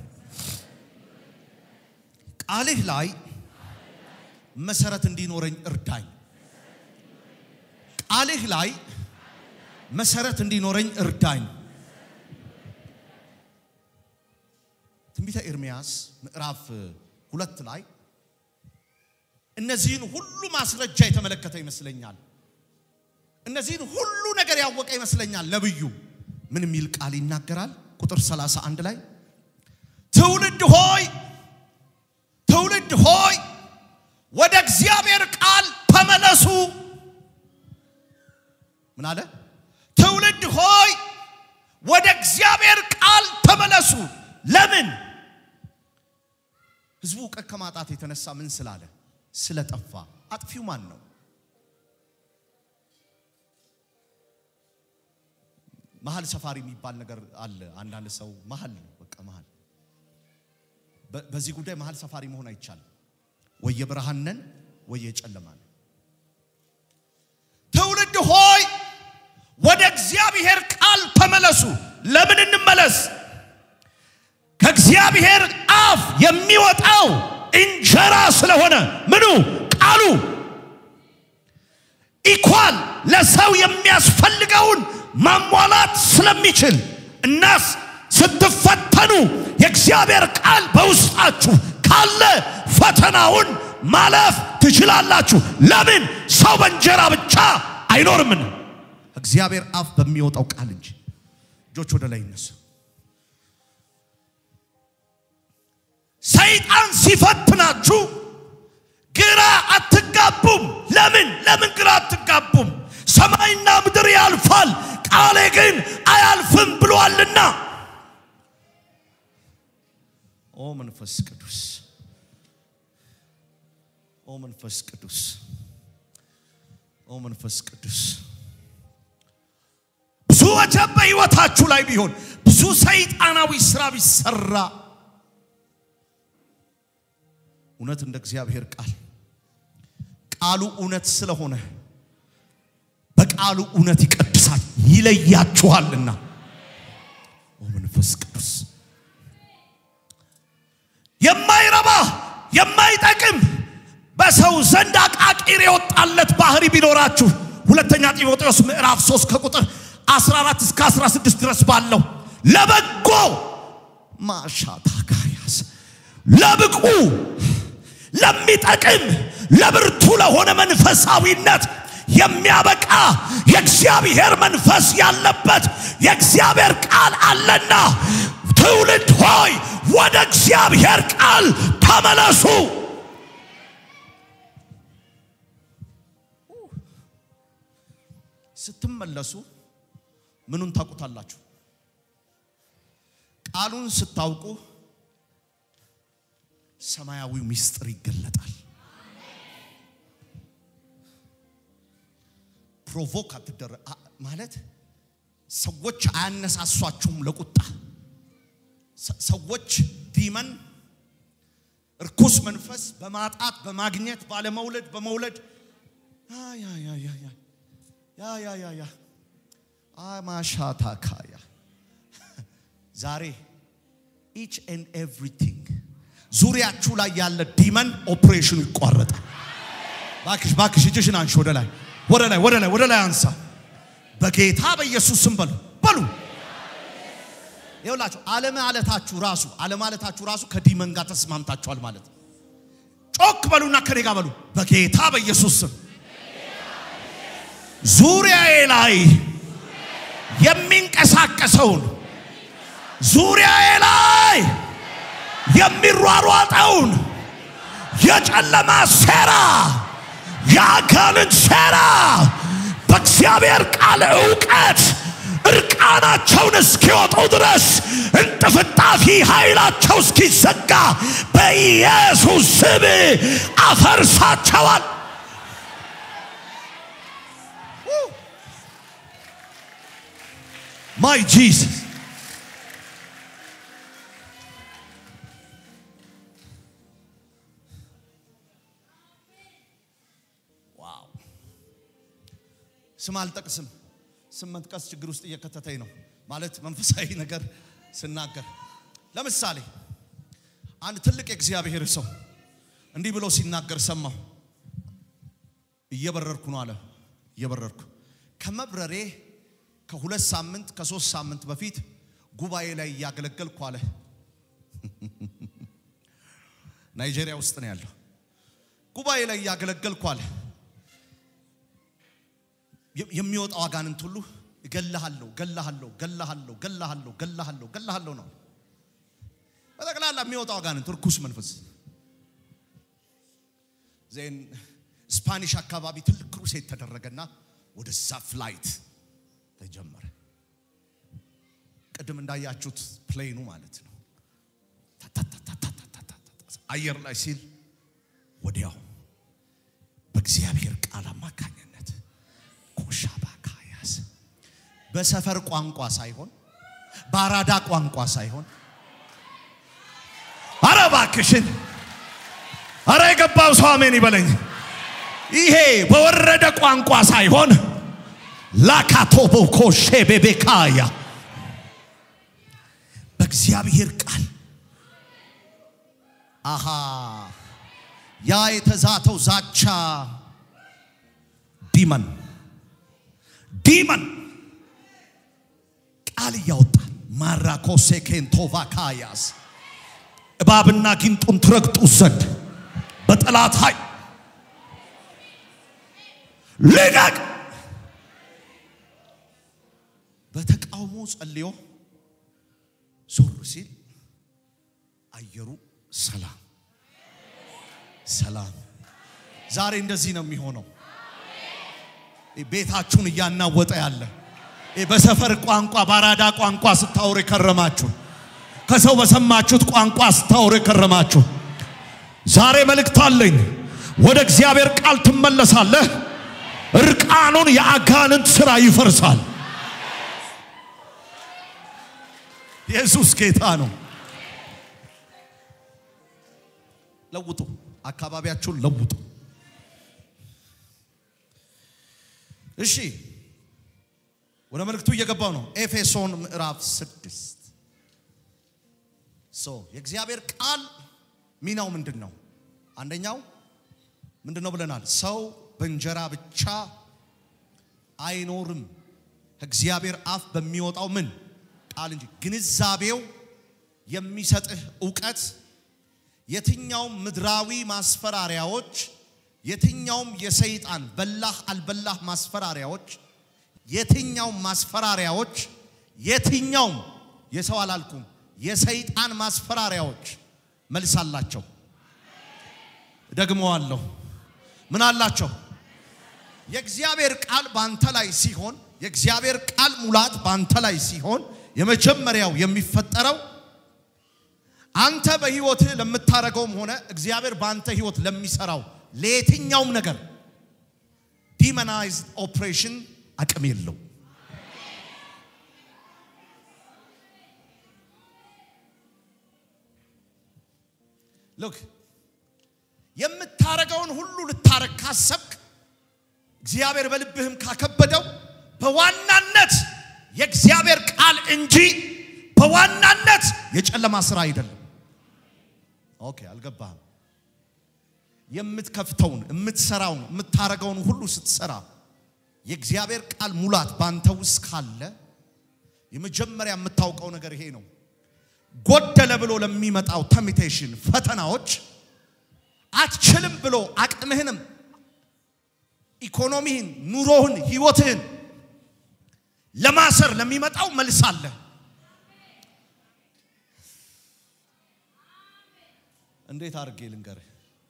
ቃልህ ላይ መሰረት እንዲኖረኝ እርዳኝ። ቃልህ ላይ መሰረት እንዲኖረኝ እርዳኝ። ትንቢተ ኤርምያስ ምዕራፍ ሁለት ላይ እነዚህን ሁሉ ማስረጃ የተመለከተ ይመስለኛል። እነዚህን ሁሉ ነገር ያወቀ ይመስለኛል። ነብዩ ምን የሚል ቃል ይናገራል? ቁጥር 31 ላይ ትውልድ ሆይ ትውልድ ሆይ ወደ እግዚአብሔር ቃል ተመለሱ። ምን አለ? ትውልድ ሆይ ወደ እግዚአብሔር ቃል ተመለሱ። ለምን? ህዝቡ እውቀት ከማጣት የተነሳ ምን ስላለ? ስለጠፋ። አጥፊው ማን ነው? መሀል ሰፋሪ የሚባል ነገር አለ። አንዳንድ ሰው መሀል ነው፣ በቃ መሀል። በ- በዚህ ጉዳይ መሀል ሰፋሪ መሆን አይቻልም። ወይ የብርሃን ነን ወይ የጨለማ ነን። ትውልድ ሆይ ወደ እግዚአብሔር ቃል ተመለሱ። ለምን እንመለስ? ከእግዚአብሔር አፍ የሚወጣው እንጀራ ስለሆነ ምኑ ቃሉ ኢኳል ለሰው የሚያስፈልገውን ማሟላት ስለሚችል እናስ ስትፈተኑ የእግዚአብሔር ቃል በውስጣችሁ ካለ ፈተናውን ማለፍ ትችላላችሁ። ለምን? ሰው በእንጀራ ብቻ አይኖርምን? እግዚአብሔር አፍ በሚወጣው ቃል እንጂ። እጆች ወደ ላይ ይነሱ። ሰይጣን ሲፈትናችሁ ግራ አትጋቡም። ለምን ለምን ግራ አትጋቡም? ሰማይና ምድር ያልፋል፣ ቃሌ ግን አያልፍም ብሏልና። ኦ መንፈስ ቅዱስ፣ ኦ መንፈስ ቅዱስ፣ ኦ መንፈስ ቅዱስ። ብዙ ወጀብ በሕይወታችሁ ላይ ቢሆን ብዙ ሰይጣናዊ ስራ ቢሰራ እውነት እንደ እግዚአብሔር ቃል ቃሉ እውነት ስለሆነ በቃሉ እውነት ይቀድሳል ይለያችኋልና። ኦ መንፈስ ቅዱስ የማይረባ የማይጠቅም በሰው ዘንድ አቃቂር የወጣለት ባህሪ ቢኖራችሁ ሁለተኛ ጢሞቴዎስ ምዕራፍ 3 ከቁጥር 14 እስከ 16 ድረስ ባለው ለበጎ ማሻታካያስ ለብቁ ለሚጠቅም ለብርቱ ለሆነ መንፈሳዊነት የሚያበቃ የእግዚአብሔር መንፈስ ያለበት የእግዚአብሔር ቃል አለና ትውልድ ሆይ ወደ እግዚአብሔር ቃል ተመለሱ። ስትመለሱ ምኑን ታውቁታላችሁ? ቃሉን ስታውቁ ሰማያዊው ምስጢር ይገለጣል። ፕሮቮክ አትደረ አ- ማለት ሰዎች አያነሳሷችሁም ለቁጣ ሰ- ሰዎች ዲመን እርኩስ መንፈስ በማጣት በማግኘት ባለመውለድ በመውለድ ያ ያ ያ ያ ያ ያ ያ ያ ያ አማሻታካያ ዛሬ ኢች ኤንድ ኤቭሪቲንግ ዙሪያችሁ ላይ ያለ ዲመን ኦፕሬሽኑ ይቋረጣል። ባክሽ ባክሽ እጅሽን አንሺ ወደ ላይ ወደ ላይ ወደ ላይ ወደ ላይ አንሳ። በጌታ በኢየሱስ ስም በሉ በሉ። ይኸውላችሁ አለማለታችሁ ራሱ አለማለታችሁ ራሱ ከዲመን ጋር ተስማምታችኋል ማለት ነው። ጮክ በሉና ከኔ ጋር በሉ። በጌታ በኢየሱስ ስም ዙሪያዬ ላይ የሚንቀሳቀሰውን ዙሪያዬ ላይ የሚሯሯጠውን የጨለማ ሴራ የአጋንንት ሴራ በእግዚአብሔር ቃል እውቀት እርቃናቸውን እስኪወጡ ድረስ እንጥፍጣፊ ኃይላቸው እስኪዘጋ በኢየሱስ ስም አፈርሳቸዋል። ማይ ጂሰስ ዋው! ስም አልጠቅስም። ስም መጥቀስ ችግር ውስጥ እየከተተኝ ነው። ማለት መንፈሳዊ ነገር ስናገር፣ ለምሳሌ አንድ ትልቅ የእግዚአብሔር ሰው እንዲህ ብሎ ሲናገር ሰማሁ። እየበረርኩ ነው አለ። እየበረርኩ ከመብረሬ ከሁለት ሳምንት ከሶስት ሳምንት በፊት ጉባኤ ላይ እያገለገልኩ አለ። ናይጄሪያ ውስጥ ነው ያለው። ጉባኤ ላይ እያገለገልኩ አለ። የ- የሚወጣው አጋንንት ሁሉ እገልሃለሁ፣ እገልሃለሁ፣ እገልሃለሁ፣ እገልሃለሁ፣ እገልሃለሁ፣ እገልሃለሁ ነው። በጠቅላላ የሚወጣው አጋንንት ርኩስ መንፈስ ዜን ስፓኒሽ አካባቢ ትልቅ ክሩሴት ተደረገና ወደዛ ፍላይት ተጀመረ። ቅድም እንዳያችሁት ፕሌኑ ማለት ነው። አየር ላይ ሲል ወዲያው በእግዚአብሔር ቃል አማካኝነት ኮሻባካያስ በሰፈር ቋንቋ ሳይሆን በአራዳ ቋንቋ ሳይሆን አረ እባክሽን አረ የገባው ሰው አሜን ይበለኝ። ይሄ በወረደ ቋንቋ ሳይሆን ላካቶቦ ኮሼ ቤቤካያ በእግዚአብሔር ቃል አሃ ያ የተዛተው ዛቻ ዲመን ዲመን ቃል እያወጣ ማራኮሴ ኬንቶቫ ካያስ እባብና ጊንጡን ትረግጡ ዘንድ በጠላት ኃይል ልቀቅ። በተቃውሞ ጸልዮ ዞር ሲል አየሩ ሰላም ሰላም። ዛሬ እንደዚህ ነው የሚሆነው። ቤታችሁን እያናወጠ ያለ በሰፈር ቋንቋ በአራዳ ቋንቋ ስታወሩ የከረማችሁ ከሰው በሰማችሁት ቋንቋ ስታወሩ የከረማችሁ ዛሬ መልእክት አለኝ። ወደ እግዚአብሔር ቃል ትመለሳለህ። እርቃኑን የአጋንንት ሥራ ይፈርሳል። ኢየሱስ ጌታ ነው። ለውጡ፣ አካባቢያችሁን ለውጡ። እሺ ወደ መልእክቱ እየገባው ነው። ኤፌሶን ምዕራፍ ስድስት ሶ የእግዚአብሔር ቃል ሚናው ምንድን ነው? አንደኛው ምንድን ነው ብለናል? ሰው በእንጀራ ብቻ አይኖርም ከእግዚአብሔር አፍ በሚወጣው ምን ቃል እንጂ። ግንዛቤው የሚሰጥህ እውቀት የትኛውም ምድራዊ ማስፈራሪያዎች፣ የትኛውም የሰይጣን በላህ አልበላህ ማስፈራሪያዎች፣ የትኛውም ማስፈራሪያዎች፣ የትኛውም የሰው አላልኩም የሰይጣን ማስፈራሪያዎች መልስ አላቸው። ደግመዋለሁ። ምን አላቸው? የእግዚአብሔር ቃል ባንተ ላይ ሲሆን፣ የእግዚአብሔር ቃል ሙላት ባንተ ላይ ሲሆን፣ የመጀመሪያው የሚፈጠረው አንተ በህይወትህ ለምታደርገውም ሆነ እግዚአብሔር ባንተ ህይወት ለሚሰራው ለየትኛውም ነገር ዲመናይዝድ ኦፕሬሽን አቅም የለው። ሎክ የምታረገውን ሁሉ ልታረግ ካሰብክ እግዚአብሔር በልብህም ካከበደው በዋናነት የእግዚአብሔር ቃል እንጂ በዋናነት የጨለማ ስራ አይደለም። ኦኬ፣ አልገባህም? የምትከፍተውን የምትሰራውን የምታረገውን ሁሉ ስትሰራ የእግዚአብሔር ቃል ሙላት ባንተ ውስጥ ካለ የመጀመሪያ የምታውቀው ነገር ይሄ ነው። ጎደለ ብሎ ለሚመጣው ተሚቴሽን ፈተናዎች አትችልም ብሎ አቅምህንም ኢኮኖሚህን፣ ኑሮህን፣ ህይወትህን ለማሰር ለሚመጣው መልስ አለ። እንዴት አድርጌ ልንገርህ?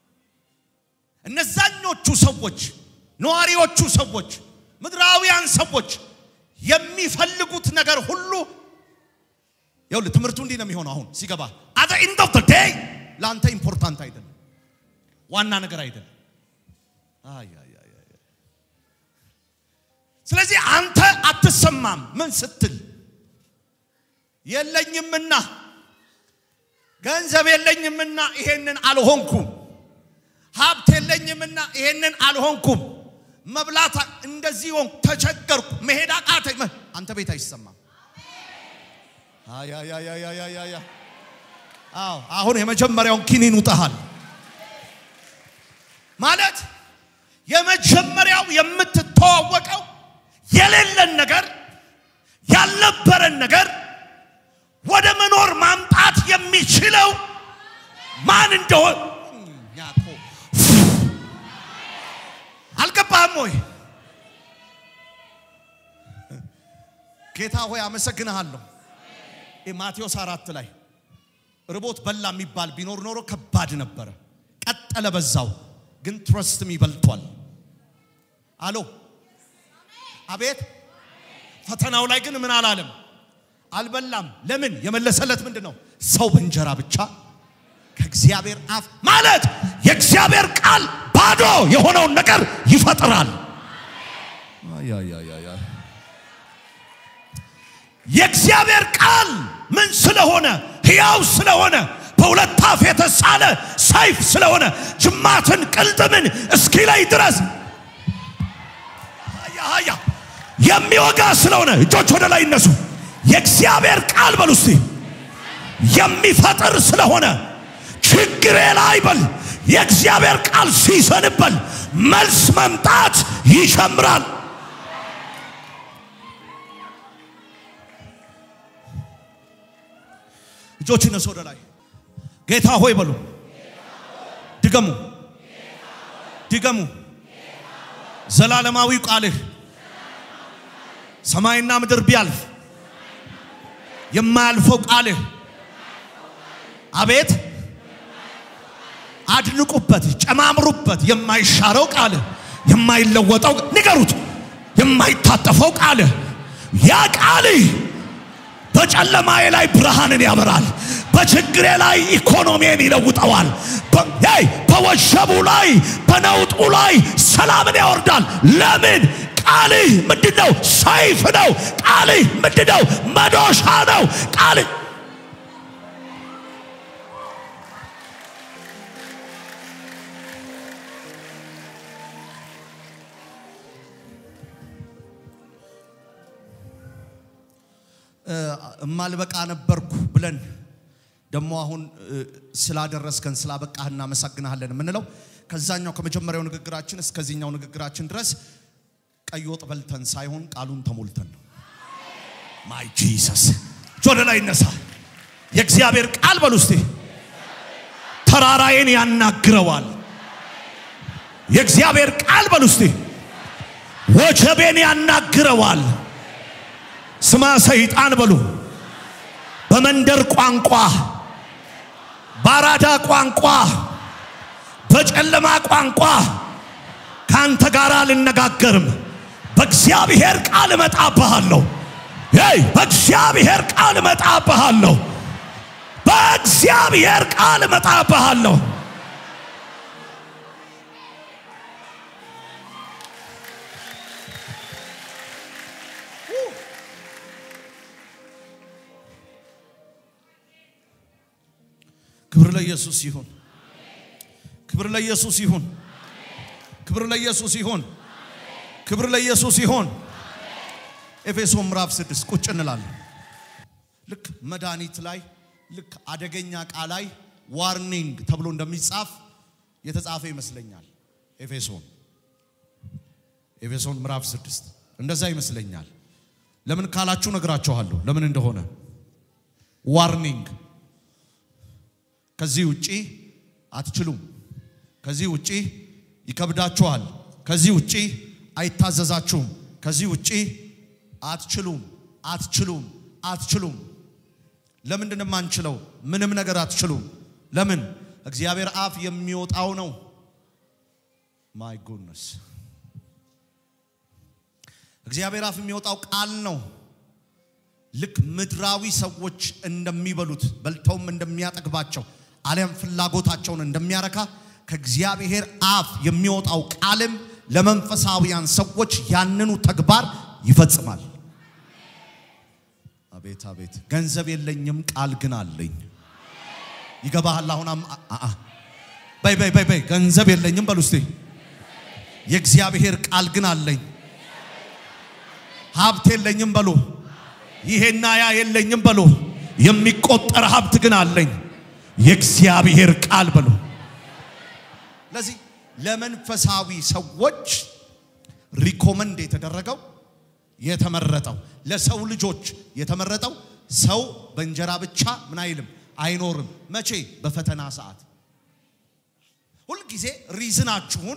እነዛኞቹ ሰዎች ነዋሪዎቹ ሰዎች ምድራውያን ሰዎች የሚፈልጉት ነገር ሁሉ ይኸውልህ ትምህርቱ እንዲህ ነው የሚሆነው። አሁን ሲገባ አዘ ኢንድ ኦፍ ዘ ዴይ ለአንተ ኢምፖርታንት አይደለም፣ ዋና ነገር አይደለም። አይ አይ አይ አይ። ስለዚህ አንተ አትሰማም። ምን ስትል የለኝምና ገንዘብ የለኝምና ይሄንን አልሆንኩም፣ ሀብት የለኝምና ይሄንን አልሆንኩም፣ መብላት እንደዚህ ሆንኩ፣ ተቸገርኩ፣ መሄድ አቃተኝ። አንተ ቤት አይሰማም። አያያያያያያ አዎ፣ አሁን የመጀመሪያውን ኪኒን ውጠሃል ማለት የመጀመሪያው የምትተዋወቀው የሌለን ነገር ያልነበረን ነገር ወደ መኖር ማምጣት የሚችለው ማን እንደሆን እኛኮ አልገባህም ወይ? ጌታ ሆይ አመሰግንሃለሁ። ማቴዎስ አራት ላይ ርቦት በላ የሚባል ቢኖር ኖሮ ከባድ ነበረ። ቀጠለ በዛው፣ ግን ትረስትም ይበልቷል። አሎ አቤት። ፈተናው ላይ ግን ምን አላለም? አልበላም። ለምን? የመለሰለት ምንድን ነው? ሰው በእንጀራ ብቻ ከእግዚአብሔር አፍ ማለት የእግዚአብሔር ቃል ባዶ የሆነውን ነገር ይፈጥራል። የእግዚአብሔር ቃል ምን ስለሆነ ሕያው ስለሆነ በሁለት አፍ የተሳለ ሰይፍ ስለሆነ ጅማትን ቅልጥምን እስኪ ላይ ድረስ ሀያ የሚወጋ ስለሆነ እጆች ወደ ላይ ይነሱ። የእግዚአብሔር ቃል በሉ እስቲ የሚፈጥር ስለሆነ ችግሬ ላይ በል የእግዚአብሔር ቃል ሲሰንበል መልስ መምጣት ይጀምራል። እጆች ይነሱ ወደ ላይ። ጌታ ሆይ በሉ። ድገሙ፣ ድገሙ። ዘላለማዊ ቃልህ ሰማይና ምድር ቢያልፍ የማያልፈው ቃልህ አቤት አድንቁበት፣ ጨማምሩበት። የማይሻረው ቃልህ የማይለወጠው ንገሩት፣ የማይታጠፈው ቃልህ ያ ቃልህ በጨለማዬ ላይ ብርሃንን ያበራል። በችግሬ ላይ ኢኮኖሚን ይለውጠዋል። በወሸቡ ላይ በነውጡ ላይ ሰላምን ያወርዳል። ለምን? ቃልህ ምንድነው? ሰይፍ ነው። ቃልህ ምንድነው? መዶሻ ነው። ቃልህ እማልበቃ ነበርኩ ብለን ደግሞ አሁን ስላደረስከን ስላበቃህ እናመሰግናለን የምንለው ከዛኛው ከመጀመሪያው ንግግራችን እስከዚህኛው ንግግራችን ድረስ ቀይ ወጥ በልተን ሳይሆን ቃሉን ተሞልተን ነው። ማይ ጂሰስ ወደ ላይ ይነሳ። የእግዚአብሔር ቃል በሉ እስቲ ተራራዬን ያናግረዋል። የእግዚአብሔር ቃል በሉ እስቲ ወጀቤን ያናግረዋል። ስማ ሰይጣን በሉ በመንደር ቋንቋ፣ በአራዳ ቋንቋ፣ በጨለማ ቋንቋ ከአንተ ጋር አልነጋገርም። በእግዚአብሔር ቃል እመጣብሃለሁ። ይ በእግዚአብሔር ቃል እመጣብሃለሁ። በእግዚአብሔር ቃል እመጣብሃለሁ። ክብር ለኢየሱስ ይሁን። ክብር ለኢየሱስ ይሁን። ክብር ለኢየሱስ ይሁን። ክብር ለኢየሱስ ይሁን። ኤፌሶን ምዕራፍ ስድስት ቁጭ እንላለን። ልክ መድኃኒት ላይ ልክ አደገኛ ዕቃ ላይ ዋርኒንግ ተብሎ እንደሚጻፍ የተጻፈ ይመስለኛል። ኤፌሶን ኤፌሶን ምዕራፍ ስድስት እንደዛ ይመስለኛል። ለምን ካላችሁ ነግራችኋለሁ፣ ለምን እንደሆነ ዋርኒንግ ከዚህ ውጪ አትችሉም። ከዚህ ውጪ ይከብዳችኋል። ከዚህ ውጪ አይታዘዛችሁም። ከዚህ ውጪ አትችሉም፣ አትችሉም፣ አትችሉም። ለምንድን የማንችለው? ምንም ነገር አትችሉም። ለምን? እግዚአብሔር አፍ የሚወጣው ነው። ማይ ጉድነስ እግዚአብሔር አፍ የሚወጣው ቃል ነው። ልክ ምድራዊ ሰዎች እንደሚበሉት በልተውም እንደሚያጠግባቸው አሊያም ፍላጎታቸውን እንደሚያረካ ከእግዚአብሔር አፍ የሚወጣው ቃልም ለመንፈሳዊያን ሰዎች ያንኑ ተግባር ይፈጽማል። አቤት አቤት! ገንዘብ የለኝም ቃል ግን አለኝ። ይገባሃል? አሁን በይ በይ በይ በይ ገንዘብ የለኝም በሉ እስቲ። የእግዚአብሔር ቃል ግን አለኝ። ሀብት የለኝም በሉ ይሄና ያ የለኝም በሉ። የሚቆጠር ሀብት ግን አለኝ። የእግዚአብሔር ቃል በሉ። ለዚህ ለመንፈሳዊ ሰዎች ሪኮመንድ የተደረገው የተመረጠው ለሰው ልጆች የተመረጠው ሰው በእንጀራ ብቻ ምን አይልም አይኖርም። መቼ? በፈተና ሰዓት። ሁልጊዜ ሪዝናችሁን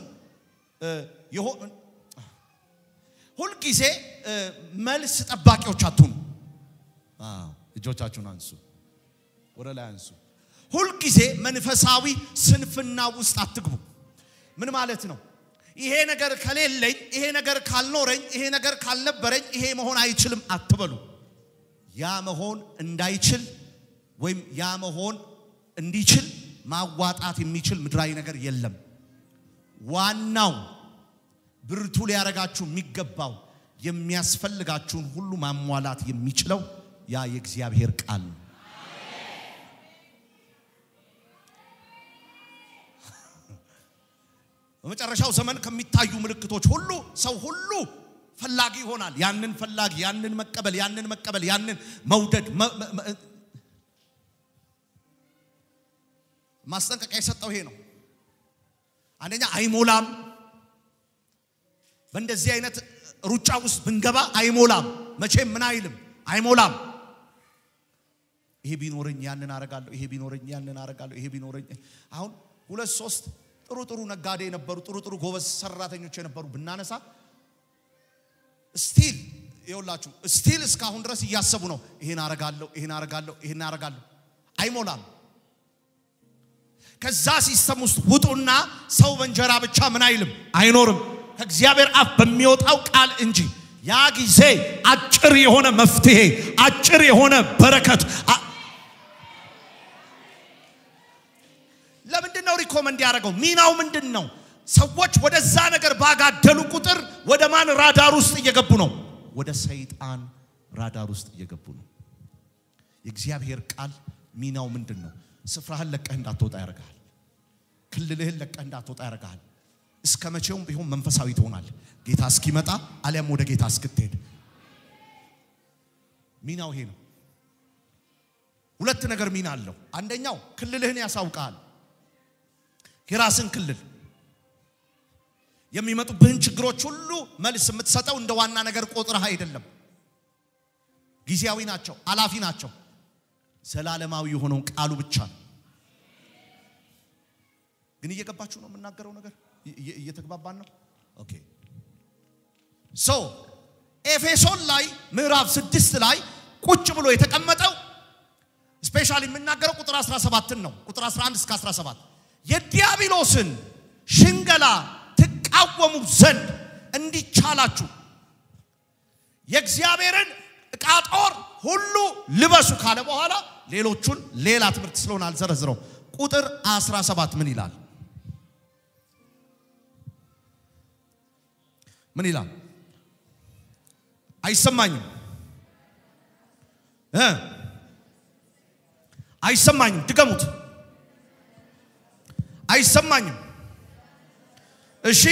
ሁልጊዜ መልስ ጠባቂዎች አትሁኑ። እጆቻችሁን አንሱ፣ ወደ ላይ አንሱ። ሁልጊዜ መንፈሳዊ ስንፍና ውስጥ አትግቡ። ምን ማለት ነው? ይሄ ነገር ከሌለኝ፣ ይሄ ነገር ካልኖረኝ፣ ይሄ ነገር ካልነበረኝ ይሄ መሆን አይችልም አትበሉ። ያ መሆን እንዳይችል ወይም ያ መሆን እንዲችል ማዋጣት የሚችል ምድራዊ ነገር የለም። ዋናው ብርቱ ሊያረጋችሁ የሚገባው የሚያስፈልጋችሁን ሁሉ ማሟላት የሚችለው ያ የእግዚአብሔር ቃል ነው። በመጨረሻው ዘመን ከሚታዩ ምልክቶች ሁሉ ሰው ሁሉ ፈላጊ ይሆናል። ያንን ፈላጊ፣ ያንን መቀበል፣ ያንን መቀበል፣ ያንን መውደድ። ማስጠንቀቂያ የሰጠው ይሄ ነው። አንደኛ አይሞላም። በእንደዚህ አይነት ሩጫ ውስጥ ብንገባ አይሞላም። መቼም ምን አይልም፣ አይሞላም። ይሄ ቢኖረኝ ያንን አረጋለሁ፣ ይሄ ቢኖረኝ ያንን አረጋለሁ፣ ይሄ ቢኖረኝ አሁን ሁለት ሶስት ጥሩ ጥሩ ነጋዴ የነበሩ ጥሩ ጥሩ ጎበዝ ሰራተኞች የነበሩ ብናነሳ ስቲል ይኸውላችሁ ስቲል እስካሁን ድረስ እያሰቡ ነው። ይሄን አረጋለሁ፣ ይሄን አረጋለሁ፣ ይሄን አረጋለሁ። አይሞላም። ከዛ ሲስተም ውስጥ ውጡና ሰው በእንጀራ ብቻ ምን አይልም አይኖርም፣ ከእግዚአብሔር አፍ በሚወጣው ቃል እንጂ። ያ ጊዜ አጭር የሆነ መፍትሄ፣ አጭር የሆነ በረከት። ለምንድን ነው ሪኮመንድ ያደረገው? ሚናው ምንድን ነው? ሰዎች ወደዛ ነገር ባጋደሉ ቁጥር ወደ ማን ራዳር ውስጥ እየገቡ ነው? ወደ ሰይጣን ራዳር ውስጥ እየገቡ ነው። የእግዚአብሔር ቃል ሚናው ምንድን ነው? ስፍራህን ለቀህ እንዳትወጣ ያደርግሃል። ክልልህን ለቀህ እንዳትወጣ ያደርግሃል። እስከ መቼውም ቢሆን መንፈሳዊ ትሆናል፣ ጌታ እስኪመጣ አሊያም ወደ ጌታ እስክትሄድ። ሚናው ይሄ ነው። ሁለት ነገር ሚና አለው። አንደኛው ክልልህን ያሳውቃል። የራስን ክልል የሚመጡብህን ችግሮች ሁሉ መልስ የምትሰጠው እንደ ዋና ነገር ቆጥረህ አይደለም። ጊዜያዊ ናቸው፣ አላፊ ናቸው። ዘላለማዊ የሆነውን ቃሉ ብቻ ነው። ግን እየገባችሁ ነው የምናገረው ነገር እየተግባባን ነው። ኦኬ ሶ ኤፌሶን ላይ ምዕራፍ ስድስት ላይ ቁጭ ብሎ የተቀመጠው ስፔሻሊ የምናገረው ቁጥር 17 ነው። ቁጥር 11 እስከ 17 የዲያብሎስን ሽንገላ ትቃወሙ ዘንድ እንዲቻላችሁ የእግዚአብሔርን ዕቃ ጦር ሁሉ ልበሱ ካለ በኋላ ሌሎቹን ሌላ ትምህርት ስለሆነ አልዘረዝረው። ቁጥር 17 ምን ይላል? ምን ይላል? አይሰማኝም እ አይሰማኝም። ድገሙት። አይሰማኝም። እሺ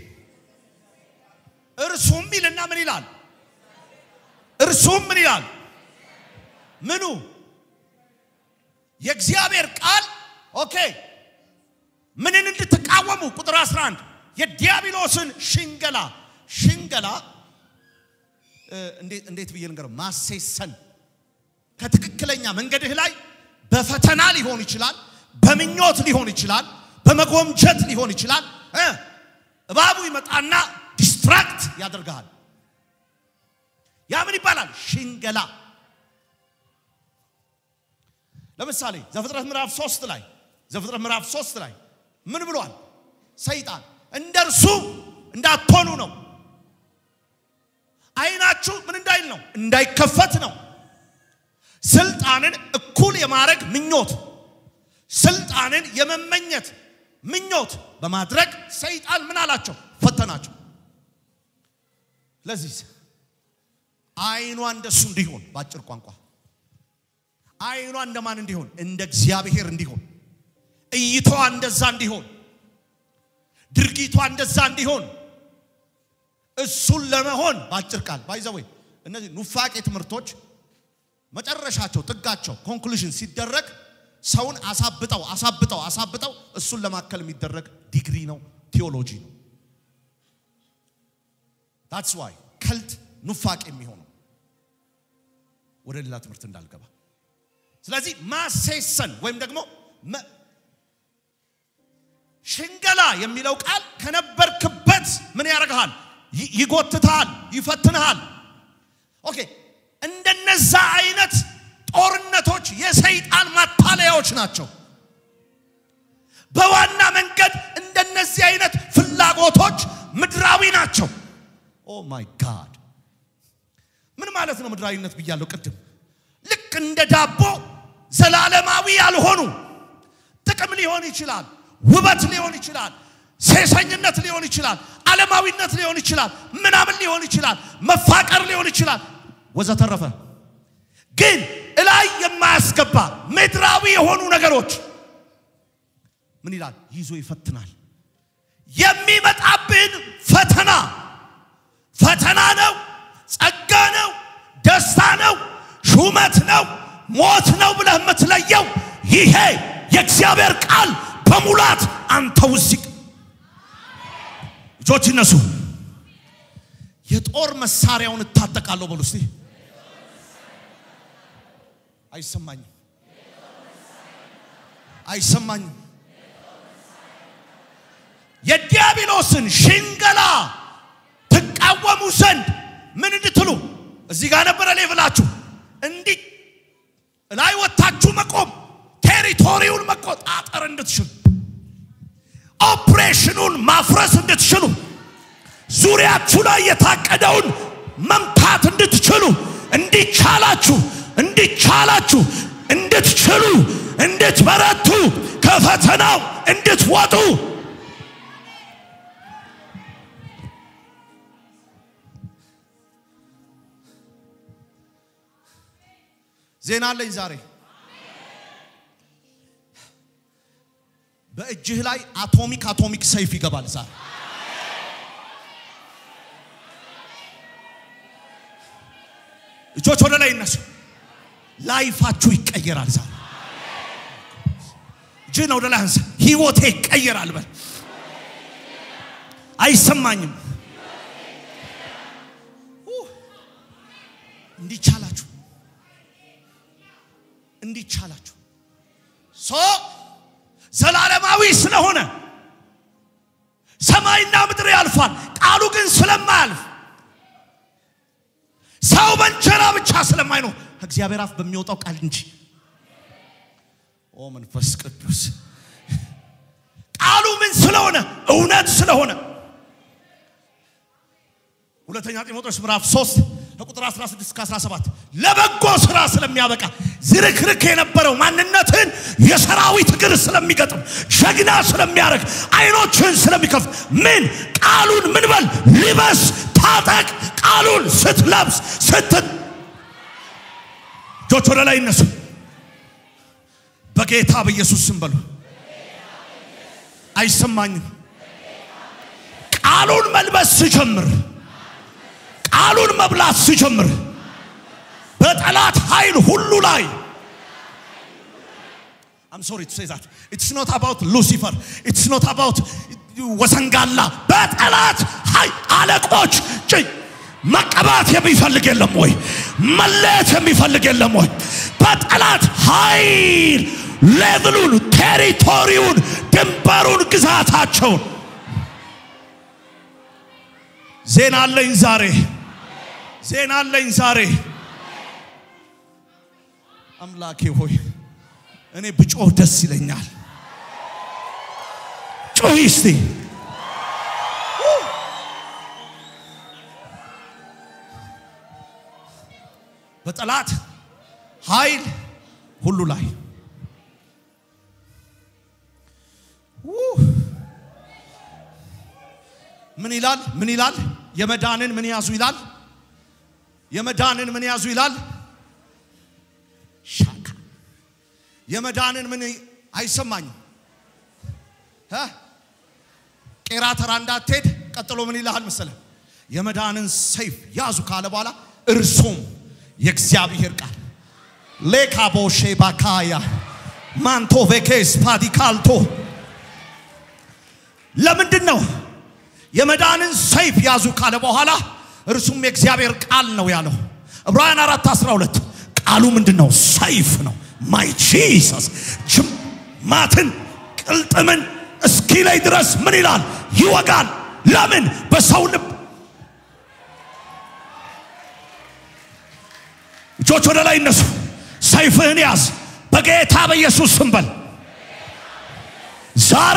እርሱም ይልና ምን ይላል? እርሱም ምን ይላል? ምኑ የእግዚአብሔር ቃል ኦኬ። ምንን እንድትቃወሙ ቁጥር 11 የዲያብሎስን ሽንገላ ሽንገላ እንዴት ብዬ ልንገረው? ማሴሰን ከትክክለኛ መንገድህ ላይ በፈተና ሊሆን ይችላል፣ በምኞት ሊሆን ይችላል፣ በመጎምጀት ሊሆን ይችላል። እባቡ ይመጣና ዲስትራክት ያደርግሃል። ያ ምን ይባላል? ሽንገላ። ለምሳሌ ዘፍጥረት ምዕራፍ ሶስት ላይ ዘፍጥረት ምዕራፍ ሶስት ላይ ምን ብሏል? ሰይጣን እንደ እርሱ እንዳትሆኑ ነው። አይናችሁ ምን እንዳይል ነው? እንዳይከፈት ነው። ስልጣንን እኩል የማድረግ ምኞት፣ ስልጣንን የመመኘት ምኞት በማድረግ ሰይጣን ምን አላቸው? ፈተናቸው። ለዚህ አይኗ እንደሱ እንዲሆን በአጭር ቋንቋ አይኗ እንደማን እንዲሆን? እንደ እግዚአብሔር እንዲሆን፣ እይታዋ እንደዛ እንዲሆን፣ ድርጊቷ እንደዛ እንዲሆን እሱን ለመሆን በአጭር ቃል ባይዘወይ እነዚህ ኑፋቄ ትምህርቶች መጨረሻቸው ጥጋቸው ኮንክሉዥን ሲደረግ ሰውን አሳብጠው አሳብጠው አሳብጠው እሱን ለማከል የሚደረግ ዲግሪ ነው፣ ቴዎሎጂ ነው። ታትስ ዋይ ከልት ኑፋቄ የሚሆነው ወደ ሌላ ትምህርት እንዳልገባ። ስለዚህ ማሴሰን ወይም ደግሞ ሽንገላ የሚለው ቃል ከነበርክበት ምን ያደርግሃል? ይጎትታል፣ ይፈትንሃል። ኦኬ እንደነዛ አይነት ጦርነቶች የሰይጣን ማታለያዎች ናቸው። በዋና መንገድ እንደነዚህ አይነት ፍላጎቶች ምድራዊ ናቸው። ኦ ማይ ጋድ ምን ማለት ነው ምድራዊነት ብያለሁ ቅድም። ልክ እንደ ዳቦ ዘላለማዊ ያልሆኑ ጥቅም ሊሆን ይችላል፣ ውበት ሊሆን ይችላል፣ ሴሰኝነት ሊሆን ይችላል፣ ዓለማዊነት ሊሆን ይችላል፣ ምናምን ሊሆን ይችላል፣ መፋቀር ሊሆን ይችላል ወዘተረፈ። ግን እላይ የማያስገባ ምድራዊ የሆኑ ነገሮች ምን ይላል? ይዞ ይፈትናል። የሚመጣብን ፈተና ፈተና ነው፣ ጸጋ ነው፣ ደስታ ነው፣ ሹመት ነው፣ ሞት ነው ብለህ የምትለየው ይሄ የእግዚአብሔር ቃል በሙላት አንተ ውስጥ እጆች ይነሱ። የጦር መሳሪያውን እታጠቃለሁ በሉ እስቲ። አይሰማኝም፣ አይሰማኝም። የዲያብሎስን ሽንገላ ትቃወሙ ዘንድ ምን እንድትሉ እዚህ ጋር ነበረ ሌቭላችሁ እንዲህ ላይ ወታችሁ መቆም ቴሪቶሪውን መቆጣጠር እንድትችሉ ኦፕሬሽኑን ማፍረስ እንድትችሉ ዙሪያችሁ ላይ የታቀደውን መምታት እንድትችሉ እንዲቻላችሁ እንዲቻላችሁ እንድትችሉ እንድትበረቱ ከፈተናው እንድትወጡ ዜና አለኝ ዛሬ። በእጅህ ላይ አቶሚክ አቶሚክ ሰይፍ ይገባል ዛሬ። እጆች ወደ ላይ ይነሱ። ላይፋችሁ ይቀየራል ዛሬ። እጅህን ወደ ላይ አንሳ። ህይወቴ ይቀየራል በል። አይሰማኝም። እንዲቻላችሁ እንዲቻላችሁ ሶ ዘላለማዊ ስለሆነ ሰማይና ምድር ያልፋል፣ ቃሉ ግን ስለማያልፍ ሰው በእንጀራ ብቻ ስለማይኖር ከእግዚአብሔር አፍ በሚወጣው ቃል እንጂ። ኦ መንፈስ ቅዱስ ቃሉ ምን ስለሆነ እውነት ስለሆነ ሁለተኛ ጢሞቴዎስ ምዕራፍ 3 ከቁጥር 16 እስከ 17 ለበጎ ስራ ስለሚያበቃ ዝርክርክ የነበረው ማንነትን የሰራዊት እግር ስለሚገጥም ጀግና ስለሚያደርግ አይኖችን ስለሚከፍት ምን ቃሉን ምን በል ልበስ ታጠቅ ቃሉን ስትለብስ ስት እጆች ወደ ላይ ይነሱ በጌታ በኢየሱስ ስም በሉ አይሰማኝም ቃሉን መልበስ ስጀምር ቃሉን መብላት ሲጀምር በጠላት ኃይል ሁሉ ላይ I'm sorry to say that. It's not about Lucifer. It's not about ወሰንጋላ በጠላት ኃይል አለቆች ጭ መቀባት የሚፈልግ የለም ወይ? መለየት የሚፈልግ የለም ወይ? በጠላት ኃይል ሌቭሉን፣ ቴሪቶሪውን፣ ድንበሩን፣ ግዛታቸውን ዜና አለኝ ዛሬ ዜና አለኝ ዛሬ። አምላኬ ሆይ እኔ ብጮህ ደስ ይለኛል። ጮህ እስቲ በጠላት ኃይል ሁሉ ላይ ምን ይላል? ምን ይላል? የመዳንን ምን ያዙ ይላል? የመዳንን ምን ያዙ ይላል? ሻካ የመዳንን ምን አይሰማኝም። እ ቄራ ተራ እንዳትሄድ ቀጥሎ ምን ይልሃል መሰለ? የመዳንን ሰይፍ ያዙ ካለ በኋላ እርሱም የእግዚአብሔር ቃል ሌካቦሼ ባካያ ማንቶ ቬኬስ ፓዲካልቶ ለምንድን ነው የመዳንን ሰይፍ ያዙ ካለ በኋላ እርሱም የእግዚአብሔር ቃል ነው ያለው። ዕብራውያን 4 12 ቃሉ ምንድን ነው? ሰይፍ ነው። ማይ ጂሰስ ጅማትን ቅልጥምን እስኪ ላይ ድረስ ምን ይላል? ይወጋል። ለምን? በሰው ልብ እጆች ወደ ላይ እነሱ። ሰይፍህን ያዝ በጌታ በኢየሱስ ስም በል። ዛሬ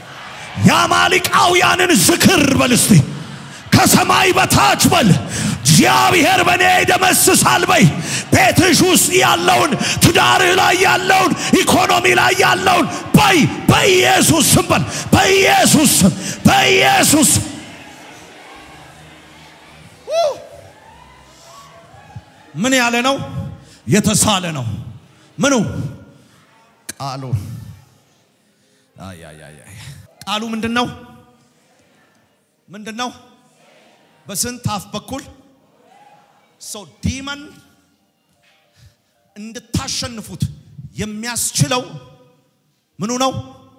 የአማሊቃውያንን ዝክር በል እስቲ ከሰማይ በታች በል እግዚአብሔር በእኔ ይደመስሳል በይ። ቤትሽ ውስጥ ያለውን ትዳርህ ላይ ያለውን ኢኮኖሚ ላይ ያለውን በይ በኢየሱስ ስም በል በኢየሱስ ስም በኢየሱስ ስም። ምን ያለ ነው? የተሳለ ነው። ምኑ ቃሉ አይ አይ አይ አይ። ቃሉ ምንድን ነው? ምንድን ነው? በስንት አፍ በኩል ሰው ዲመን እንድታሸንፉት የሚያስችለው ምኑ ነው?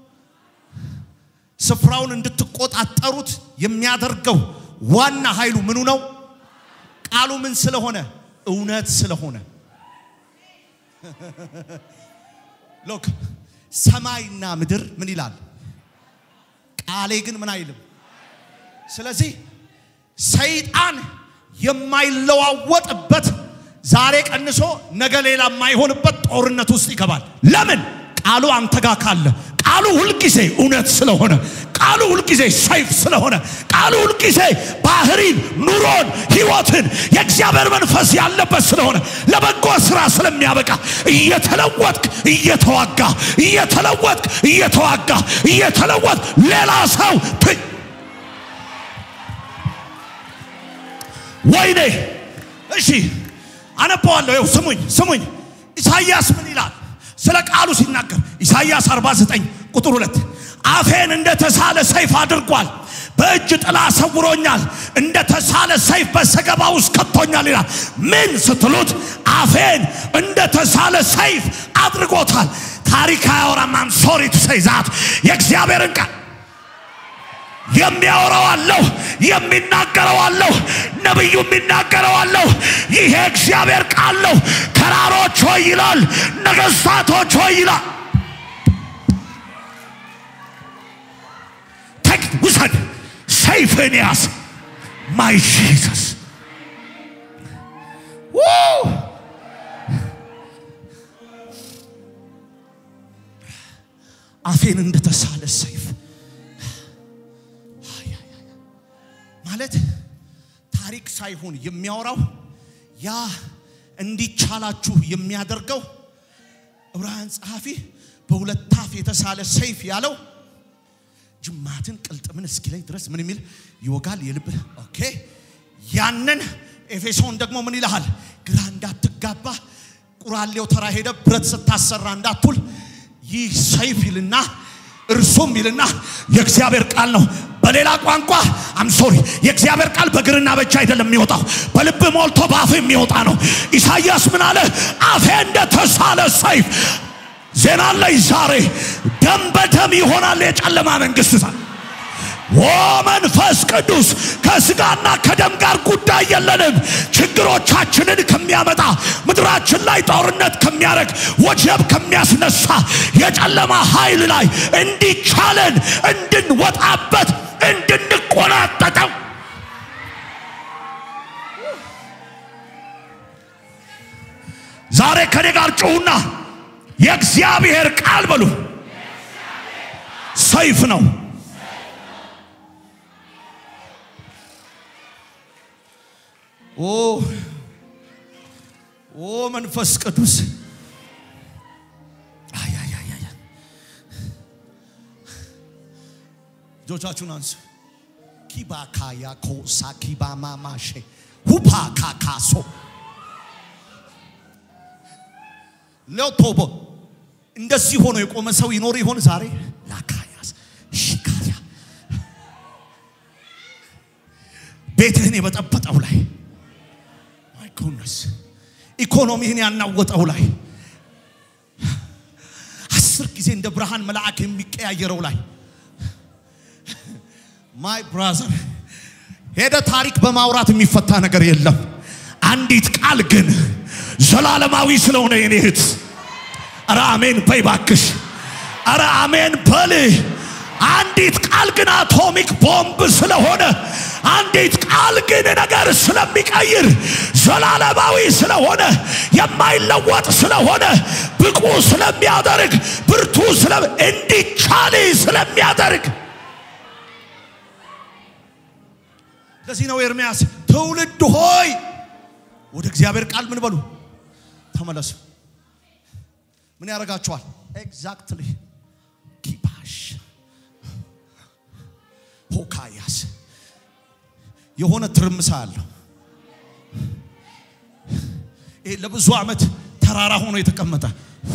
ስፍራውን እንድትቆጣጠሩት የሚያደርገው ዋና ኃይሉ ምኑ ነው? ቃሉ ምን ስለሆነ? እውነት ስለሆነ። ሎክ ሰማይና ምድር ምን ይላል? ቃሌ ግን ምን አይልም። ስለዚህ ሰይጣን የማይለዋወጥበት ዛሬ ቀንሶ ነገ ሌላ የማይሆንበት ጦርነት ውስጥ ይገባል። ለምን ቃሉ አንተ ጋር ካለ ቃሉ ሁልጊዜ እውነት ስለሆነ ቃሉ ሁልጊዜ ሰይፍ ስለሆነ ቃሉ ሁልጊዜ ባህሪን ኑሮን ህይወትን የእግዚአብሔር መንፈስ ያለበት ስለሆነ ለበጎ ስራ ስለሚያበቃ እየተለወጥክ እየተዋጋ እየተለወጥክ እየተዋጋ እየተለወጥክ ሌላ ሰው ት ወይኔ እሺ አነበዋለሁ። ይኸው ስሙኝ ስሙኝ። ኢሳይያስ ምን ይላል ስለ ቃሉ ሲናገር? ኢሳይያስ 49 ቁጥር 2 አፌን እንደ ተሳለ ሰይፍ አድርጓል፣ በእጅ ጥላ ሰውሮኛል፣ እንደ ተሳለ ሰይፍ በሰገባ ውስጥ ከቶኛል ይላል። ምን ስትሉት አፌን እንደ ተሳለ ሰይፍ አድርጎታል። ታሪክ አያወራም። አም ሶሪ ቱ ሴይ ዛት የእግዚአብሔርን ቃል የሚያወራው አለሁ፣ የሚናገረው አለሁ፣ ነቢዩ የሚናገረው አለሁ። ይሄ እግዚአብሔር ቃል ነው። ተራሮች ሆይ ይላል፣ ነገሥታቶች ሆይ ይላል። ተክ ውሰድ፣ ሰይፍን ያዝ። ማይ ጂሰስ አፌን እንደተሳለ ሰይፍ ማለት ታሪክ ሳይሆን የሚያወራው ያ እንዲቻላችሁ የሚያደርገው ዕብራውያን ጸሐፊ በሁለት አፍ የተሳለ ሰይፍ ያለው ጅማትን ቅልጥምን እስኪለይ ድረስ ምን የሚል ይወጋል የልብ ኦኬ ያንን ኤፌሶን ደግሞ ምን ይልሃል ግራ እንዳትጋባ ቁራሌው ተራ ሄደ ብረት ስታሰራ እንዳትውል ይህ ሰይፍ ይልና እርሱም ይልና የእግዚአብሔር ቃል ነው በሌላ ቋንቋ አም ሶሪ የእግዚአብሔር ቃል በግርና በእጅ አይደለም የሚወጣው በልብ ሞልቶ በአፍ የሚወጣ ነው ኢሳይያስ ምን አለ አፌ እንደተሳለ ሰይፍ ዜና ላይ ዛሬ ደም በደም ይሆናል የጨለማ መንግስት ዛ ኦ መንፈስ ቅዱስ ከስጋና ከደም ጋር ጉዳይ የለንም። ችግሮቻችንን ከሚያመጣ ምድራችን ላይ ጦርነት ከሚያደርግ ወጀብ ከሚያስነሳ የጨለማ ኃይል ላይ እንዲቻለን እንድንወጣበት እንድንቆናጠጠው ዛሬ ከኔ ጋር ጩሁና የእግዚአብሔር ቃል በሉ ሰይፍ ነው። ኦ ኦ መንፈስ ቅዱስ አይ አይ አይ አይ እጆቻችሁን አንሱ። ኪባካያ ኮሳ ኪባማማሼ ሁፓ ካካሶ ሌውቶቦ እንደዚህ ሆኖ የቆመ ሰው ይኖር ይሆን ዛሬ? ላካያስ ሽካያ ቤትህን የበጠበጠው ላይ ማይ ጎድነስ ኢኮኖሚህን ያናወጠው ላይ አስር ጊዜ እንደ ብርሃን መልአክ የሚቀያየረው ላይ ማይ ብራዘር ሄደ ታሪክ በማውራት የሚፈታ ነገር የለም። አንዲት ቃል ግን ዘላለማዊ ስለሆነ የኔ እህት፣ ኧረ አሜን በይ ባክሽ፣ ኧረ አሜን በል። አንዲት ቃል ግን አቶሚክ ቦምብ ስለሆነ አንዲት ቃል ግን ነገር ስለሚቀይር ዘላለማዊ ስለሆነ የማይለወጥ ስለሆነ ብቁ ስለሚያደርግ ብርቱ ስለ እንዲቻል ስለሚያደርግ ለዚህ ነው ኤርምያስ ትውልድ ሆይ ወደ እግዚአብሔር ቃል ምን በሉ ተመለሱ። ምን ያደርጋችኋል? ኤግዛክትሊ ኪባሽ ሆካያስ የሆነ ትርምሳ አለው። ይሄ ለብዙ ዓመት ተራራ ሆኖ የተቀመጠ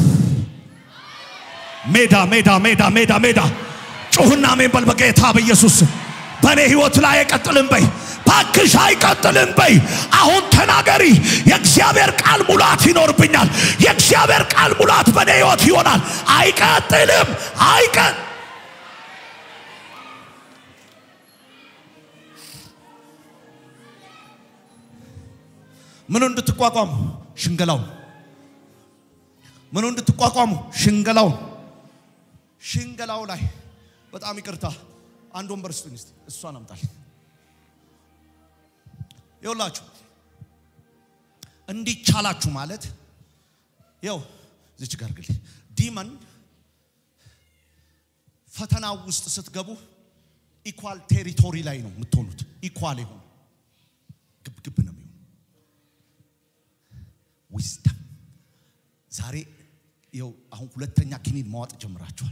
ሜዳ ሜዳ ሜዳ ሜዳ ሜዳ ጩሁና አሜን በል በጌታ በኢየሱስ ስም። በእኔ ህይወት ላይ አይቀጥልም በይ ባክሽ አይቀጥልም በይ አሁን ተናገሪ የእግዚአብሔር ቃል ሙላት ይኖርብኛል የእግዚአብሔር ቃል ሙላት በእኔ ህይወት ይሆናል አይቀጥልም አይቀ ምኑ እንድትቋቋሙ ሽንገላው ምኑ እንድትቋቋሙ ሽንገላው ሽንገላው ላይ በጣም ይቅርታ አንድ ወንበር ስጡኝ እስቲ እሷን አምጣል ይኸውላችሁ እንዲቻላችሁ ማለት ይኸው ዝች ጋር ግል ዲመን ፈተናው ውስጥ ስትገቡ ኢኳል ቴሪቶሪ ላይ ነው የምትሆኑት ኢኳል የሆኑ ግብግብ ነው የሚሆኑ ዊዝደም ዛሬ ይኸው አሁን ሁለተኛ ኪኒን ማዋጥ ጀምራችኋል።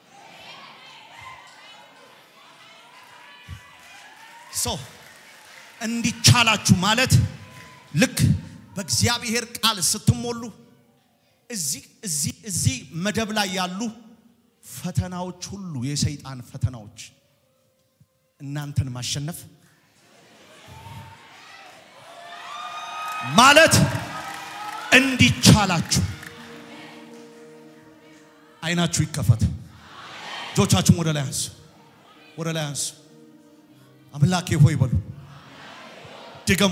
ሶ እንዲቻላችሁ ማለት ልክ በእግዚአብሔር ቃል ስትሞሉ እዚህ እዚህ እዚህ መደብ ላይ ያሉ ፈተናዎች ሁሉ የሰይጣን ፈተናዎች እናንተን ማሸነፍ ማለት እንዲቻላችሁ አይናችሁ ይከፈት። እጆቻችሁን ወደ ላይ አንሱ፣ ወደ ላይ አንሱ። አምላኬ ሆይ በሉ። ድገሙ፣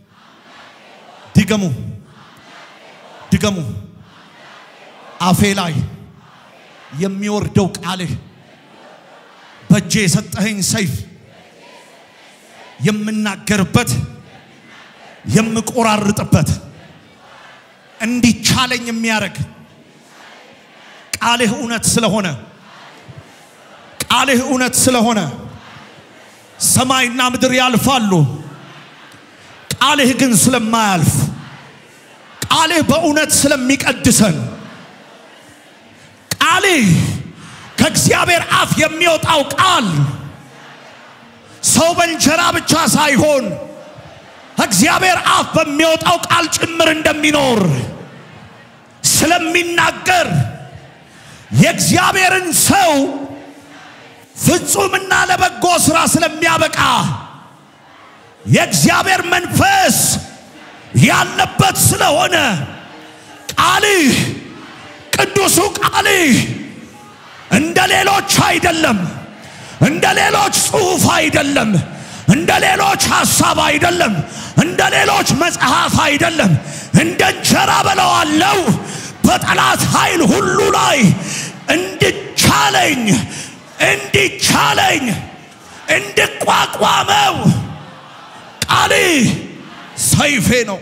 ድገሙ፣ ድገሙ። አፌ ላይ የሚወርደው ቃልህ በእጄ የሰጠኸኝ ሰይፍ የምናገርበት የምቆራርጥበት እንዲቻለኝ የሚያደርግ ቃልህ እውነት ስለሆነ ቃልህ እውነት ስለሆነ ሰማይና ምድር ያልፋሉ፣ ቃልህ ግን ስለማያልፍ ቃልህ በእውነት ስለሚቀድሰን ቃልህ ከእግዚአብሔር አፍ የሚወጣው ቃል ሰው በእንጀራ ብቻ ሳይሆን ከእግዚአብሔር አፍ በሚወጣው ቃል ጭምር እንደሚኖር ስለሚናገር የእግዚአብሔርን ሰው ፍጹምና ለበጎ ሥራ ስለሚያበቃ የእግዚአብሔር መንፈስ ያለበት ስለሆነ ቃልህ ቅዱሱ ቃልህ እንደ ሌሎች አይደለም፣ እንደ ሌሎች ጽሑፍ አይደለም፣ እንደ ሌሎች ሐሳብ አይደለም፣ እንደ ሌሎች መጽሐፍ አይደለም። እንደ እንጀራ በለዋለው በጠላት ኃይል ሁሉ ላይ እንድቻለኝ እንዲቻለኝ እንድቋቋመው ቃልህ ሰይፌ ነው።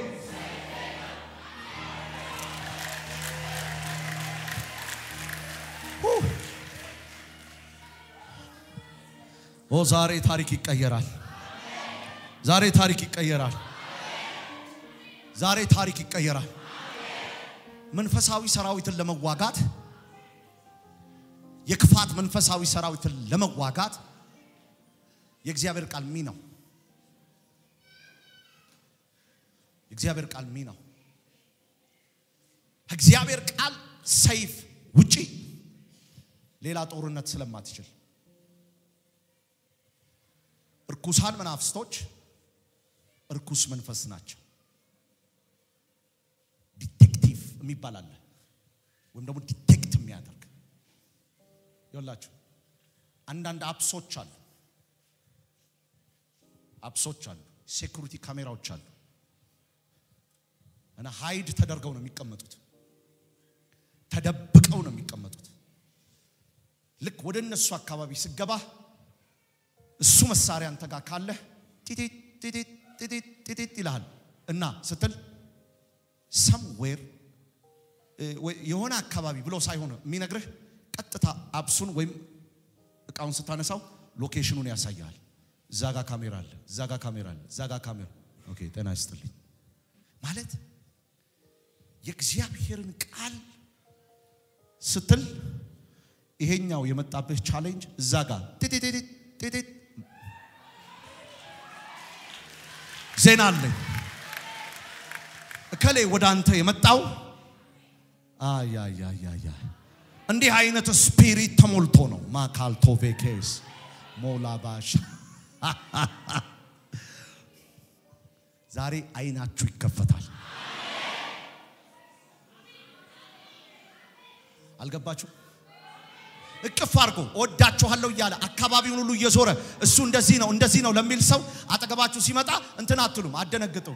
ኦ ዛሬ ታሪክ ይቀየራል። ዛሬ ታሪክ ይቀየራል። ዛሬ ታሪክ ይቀየራል። መንፈሳዊ ሰራዊትን ለመዋጋት የክፋት መንፈሳዊ ሰራዊትን ለመዋጋት የእግዚአብሔር ቃል ሚ ነው። የእግዚአብሔር ቃል ሚ ነው። ከእግዚአብሔር ቃል ሰይፍ ውጪ ሌላ ጦርነት ስለማትችል እርኩሳን መናፍስቶች እርኩስ መንፈስ ናቸው። ዲቴክቲቭ የሚባል አለ፣ ወይም ደግሞ ዲቴክት የሚያደርግ ይኸውላችሁ፣ አንዳንድ አፕሶች አሉ፣ አፕሶች አሉ፣ ሴኩሪቲ ካሜራዎች አሉ እና ሃይድ ተደርገው ነው የሚቀመጡት፣ ተደብቀው ነው የሚቀመጡት። ልክ ወደ እነሱ አካባቢ ስገባ እሱ መሳሪያ አንተ ጋር ካለ ጢጢት ጢጢት ጢጢት ጢጢት ይልሃል እና ስትል ሰምዌር የሆነ አካባቢ ብሎ ሳይሆን የሚነግርህ ቀጥታ አብሱን ወይም እቃውን ስታነሳው ሎኬሽኑን ያሳያል። እዛ ጋር ካሜራ አለ፣ እዛ ጋር ካሜራ አለ፣ እዛ ጋር ካሜራ ኦኬ። ጤና ይስጥልኝ ማለት የእግዚአብሔርን ቃል ስትል ይሄኛው የመጣብህ ቻሌንጅ እዛ ጋር ጢጢጢጢ ጢጢጥ ዜና አለኝ እከሌ ወደ አንተ የመጣው አያያያያ እንዲህ አይነት ስፒሪት ተሞልቶ ነው። ማካልቶቬኬስ ሞላባሽ ዛሬ አይናችሁ ይከፈታል። አልገባችሁ? እቅፍ አድርጎ እወዳችኋለሁ እያለ አካባቢውን ሁሉ እየዞረ እሱ እንደዚህ ነው እንደዚህ ነው ለሚል ሰው አጠገባችሁ ሲመጣ እንትን አትሉም፣ አደነግጡም።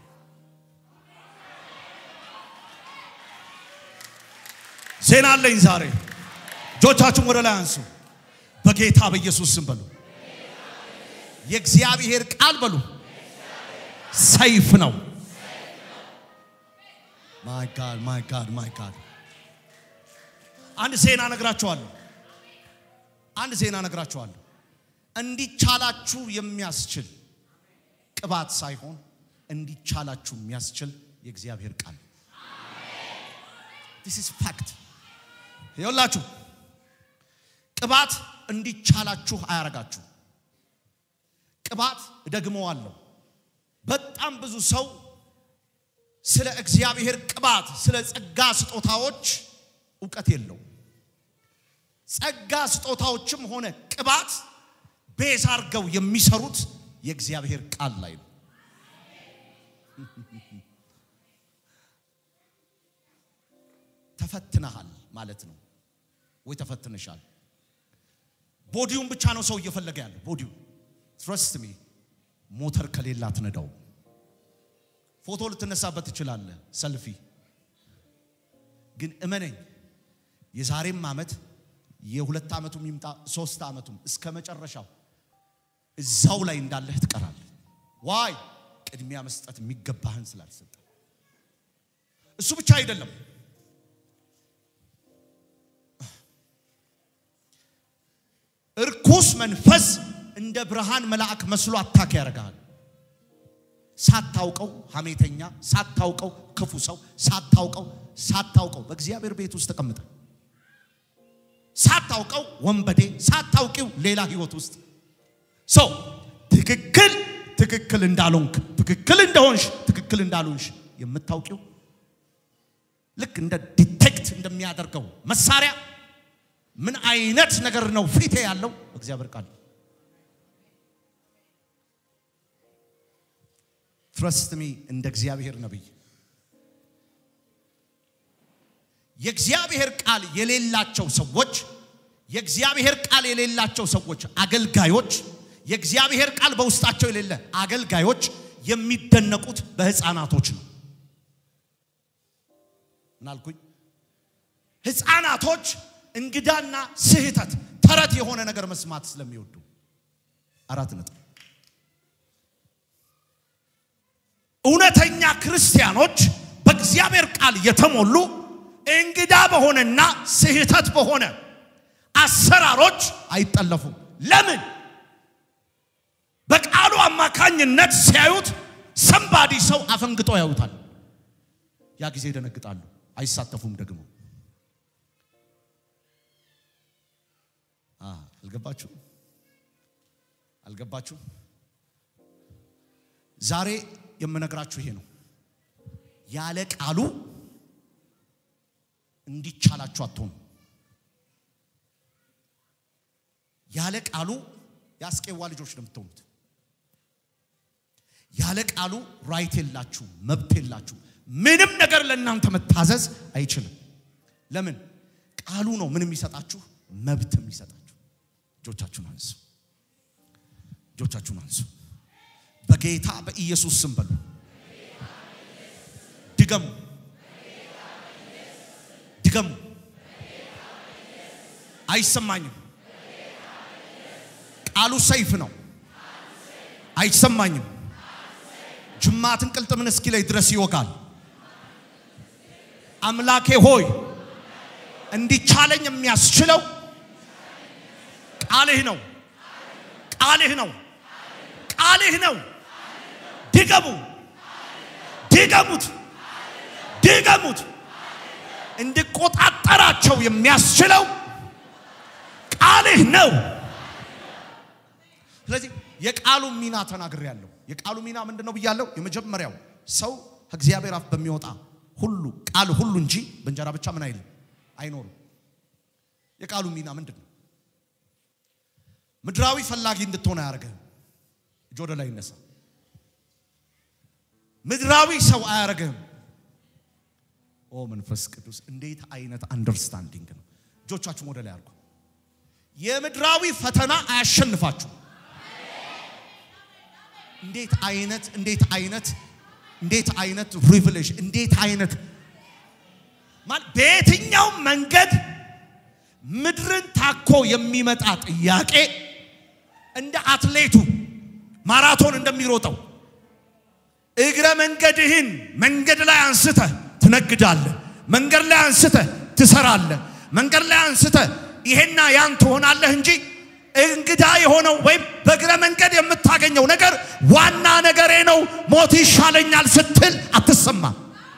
ዜና አለኝ ዛሬ። እጆቻችሁን ወደ ላይ አንሱ። በጌታ በኢየሱስ ስም በሉ። የእግዚአብሔር ቃል በሉ ሰይፍ ነው። ማይ ጋድ ማይ ጋድ ማይ ጋድ። አንድ ዜና ነግራችኋለሁ። አንድ ዜና ነግራችኋለሁ። እንዲቻላችሁ የሚያስችል ቅባት ሳይሆን እንዲቻላችሁ የሚያስችል የእግዚአብሔር ቃል ዲስ ኢዝ ፋክት። ይኸውላችሁ ቅባት እንዲቻላችሁ አያረጋችሁ። ቅባት እደግመዋለሁ። በጣም ብዙ ሰው ስለ እግዚአብሔር ቅባት፣ ስለ ጸጋ ስጦታዎች እውቀት የለው። ጸጋ ስጦታዎችም ሆነ ቅባት ቤዝ አድርገው የሚሰሩት የእግዚአብሔር ቃል ላይ ነው። ተፈትነሃል ማለት ነው ወይ ተፈትነሻል? ቦዲውን ብቻ ነው ሰው እየፈለገ ያለው ቦዲው። ትረስት ሚ ሞተር ከሌላ አትነዳው። ፎቶ ልትነሳበት ትችላለህ፣ ሰልፊ ግን እመነኝ፣ የዛሬም ዓመት የሁለት ዓመቱም ይምጣ ሶስት ዓመቱም እስከ መጨረሻው እዛው ላይ እንዳለህ ትቀራለህ። ዋይ ቅድሚያ መስጠት የሚገባህን ስላልሰጠ። እሱ ብቻ አይደለም እርኩስ መንፈስ እንደ ብርሃን መልአክ መስሎ አታክ ያደርግሃል። ሳታውቀው ሐሜተኛ፣ ሳታውቀው ክፉ ሰው፣ ሳታውቀው ሳታውቀው በእግዚአብሔር ቤት ውስጥ ተቀምጠ ሳታውቀው ወንበዴ፣ ሳታውቂው ሌላ ህይወት ውስጥ ሰው ትክክል ትክክል እንዳልሆንክ ትክክል እንደሆንሽ ትክክል እንዳልሆንሽ የምታውቂው ልክ እንደ ዲቴክት እንደሚያደርገው መሳሪያ ምን አይነት ነገር ነው ፊቴ ያለው እግዚአብሔር ቃል ትረስት ሚ እንደ እግዚአብሔር ነብይ የእግዚአብሔር ቃል የሌላቸው ሰዎች የእግዚአብሔር ቃል የሌላቸው ሰዎች አገልጋዮች የእግዚአብሔር ቃል በውስጣቸው የሌለ አገልጋዮች የሚደነቁት በህፃናቶች ነው እናልኩኝ ህፃናቶች እንግዳና ስህተት ተረት የሆነ ነገር መስማት ስለሚወዱ አራት ነጥብ እውነተኛ ክርስቲያኖች በእግዚአብሔር ቃል የተሞሉ እንግዳ በሆነና ስህተት በሆነ አሰራሮች አይጠለፉም። ለምን? በቃሉ አማካኝነት ሲያዩት ሰንባዲ ሰው አፈንግጦ ያዩታል። ያ ጊዜ ይደነግጣሉ፣ አይሳተፉም ደግሞ። አልገባችሁ? አልገባችሁ? ዛሬ የምነግራችሁ ይሄ ነው። ያለ ቃሉ እንዲቻላችሁ አትሆኑ። ያለ ቃሉ የአስቄዋ ልጆች ነው የምትሆኑት። ያለ ቃሉ ራይት የላችሁ፣ መብት የላችሁ። ምንም ነገር ለእናንተ መታዘዝ አይችልም። ለምን? ቃሉ ነው ምን የሚሰጣችሁ? መብት የሚሰጣችሁ። እጆቻችሁን አንሱ፣ እጆቻችሁን አንሱ። በጌታ በኢየሱስ ስም በሉ። ድገሙ፣ ድገሙ። አይሰማኝም። ቃሉ ሰይፍ ነው። አይሰማኝም። ጅማትን ቅልጥምን እስኪ ላይ ድረስ ይወጋል። አምላኬ ሆይ እንዲቻለኝ የሚያስችለው ቃልህ ነው። ቃልህ ነው። ቃልህ ነው። ድገሙ፣ ድገሙት፣ ድገሙት። እንድቆጣጠራቸው የሚያስችለው ቃልህ ነው። ስለዚህ የቃሉ ሚና ተናግሬያለሁ። የቃሉ ሚና ምንድን ነው ብያለሁ? የመጀመሪያው ሰው ከእግዚአብሔር አፍ በሚወጣ ሁሉ ቃል ሁሉ እንጂ በእንጀራ ብቻ ምን አይልም አይኖርም። የቃሉ ሚና ምንድን ነው? ምድራዊ ፈላጊ እንድትሆን አያደርግህም። እጅ ወደ ላይ ይነሳ። ምድራዊ ሰው አያደርግህም። ኦ መንፈስ ቅዱስ እንዴት አይነት አንደርስታንዲንግ ነው! እጆቻችሁን ወደ ላይ አድርጉ። የምድራዊ ፈተና አያሸንፋችሁ። እንዴት አይነት እንዴት አይነት እንዴት አይነት ሪቨሌሽን እንዴት አይነት ማለት በየትኛው መንገድ ምድርን ታኮ የሚመጣ ጥያቄ እንደ አትሌቱ ማራቶን እንደሚሮጠው እግረ መንገድህን መንገድ ላይ አንስተህ ትነግዳለህ። መንገድ ላይ አንስተህ ትሰራለህ። መንገድ ላይ አንስተህ ይሄና ያን ትሆናለህ እንጂ እንግዳ የሆነው ወይም በእግረ መንገድ የምታገኘው ነገር ዋና ነገሬ ነው፣ ሞት ይሻለኛል ስትል አትሰማም።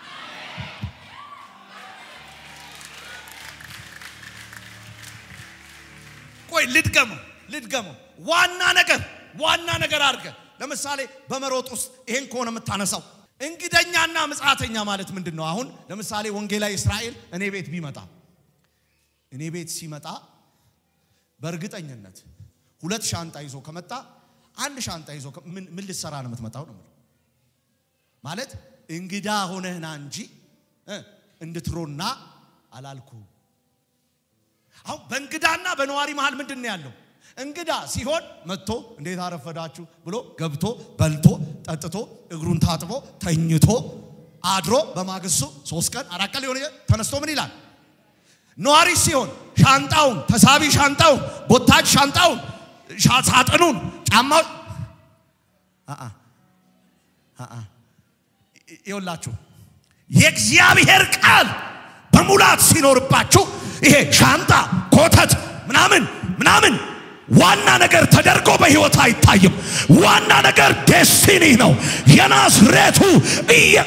ቆይ ልድገመው ልድገመው። ዋና ነገር ዋና ነገር አድርገህ ለምሳሌ በመሮጥ ውስጥ ይሄን ከሆነ የምታነሳው እንግደኛና ምጽአተኛ ማለት ምንድን ነው? አሁን ለምሳሌ ወንጌላዊ እስራኤል እኔ ቤት ቢመጣ እኔ ቤት ሲመጣ በእርግጠኝነት ሁለት ሻንጣ ይዞ ከመጣ አንድ ሻንጣ ይዞ ከ- ምን ምን ልትሰራ ነው የምትመጣው ነው የምለው። ማለት እንግዳ ሆነህና እንጂ እ እንድትሮና አላልኩ። አሁን በእንግዳና በነዋሪ መሃል ምንድን ነው ያለው? እንግዳ ሲሆን መጥቶ እንዴት አረፈዳችሁ ብሎ ገብቶ በልቶ ጠጥቶ እግሩን ታጥቦ ተኝቶ አድሮ በማግስቱ ሶስት ቀን አራት ቀን ሊሆን ይችላል። ተነስቶ ምን ይላል? ነዋሪ ሲሆን ሻንጣውን ተሳቢ ሻንጣውን ቦታጅ ሻንጣውን ሻ- ሳጥኑን ጫማው አአ አአ ይ- ይኸውላችሁ የእግዚአብሔር ቃል በሙላት ሲኖርባችሁ ይሄ ሻንጣ ኮተት ምናምን ምናምን ዋና ነገር ተደርጎ በሕይወት አይታይም። ዋና ነገር ዴስቲኒ ነው። የናዝሬቱ እየ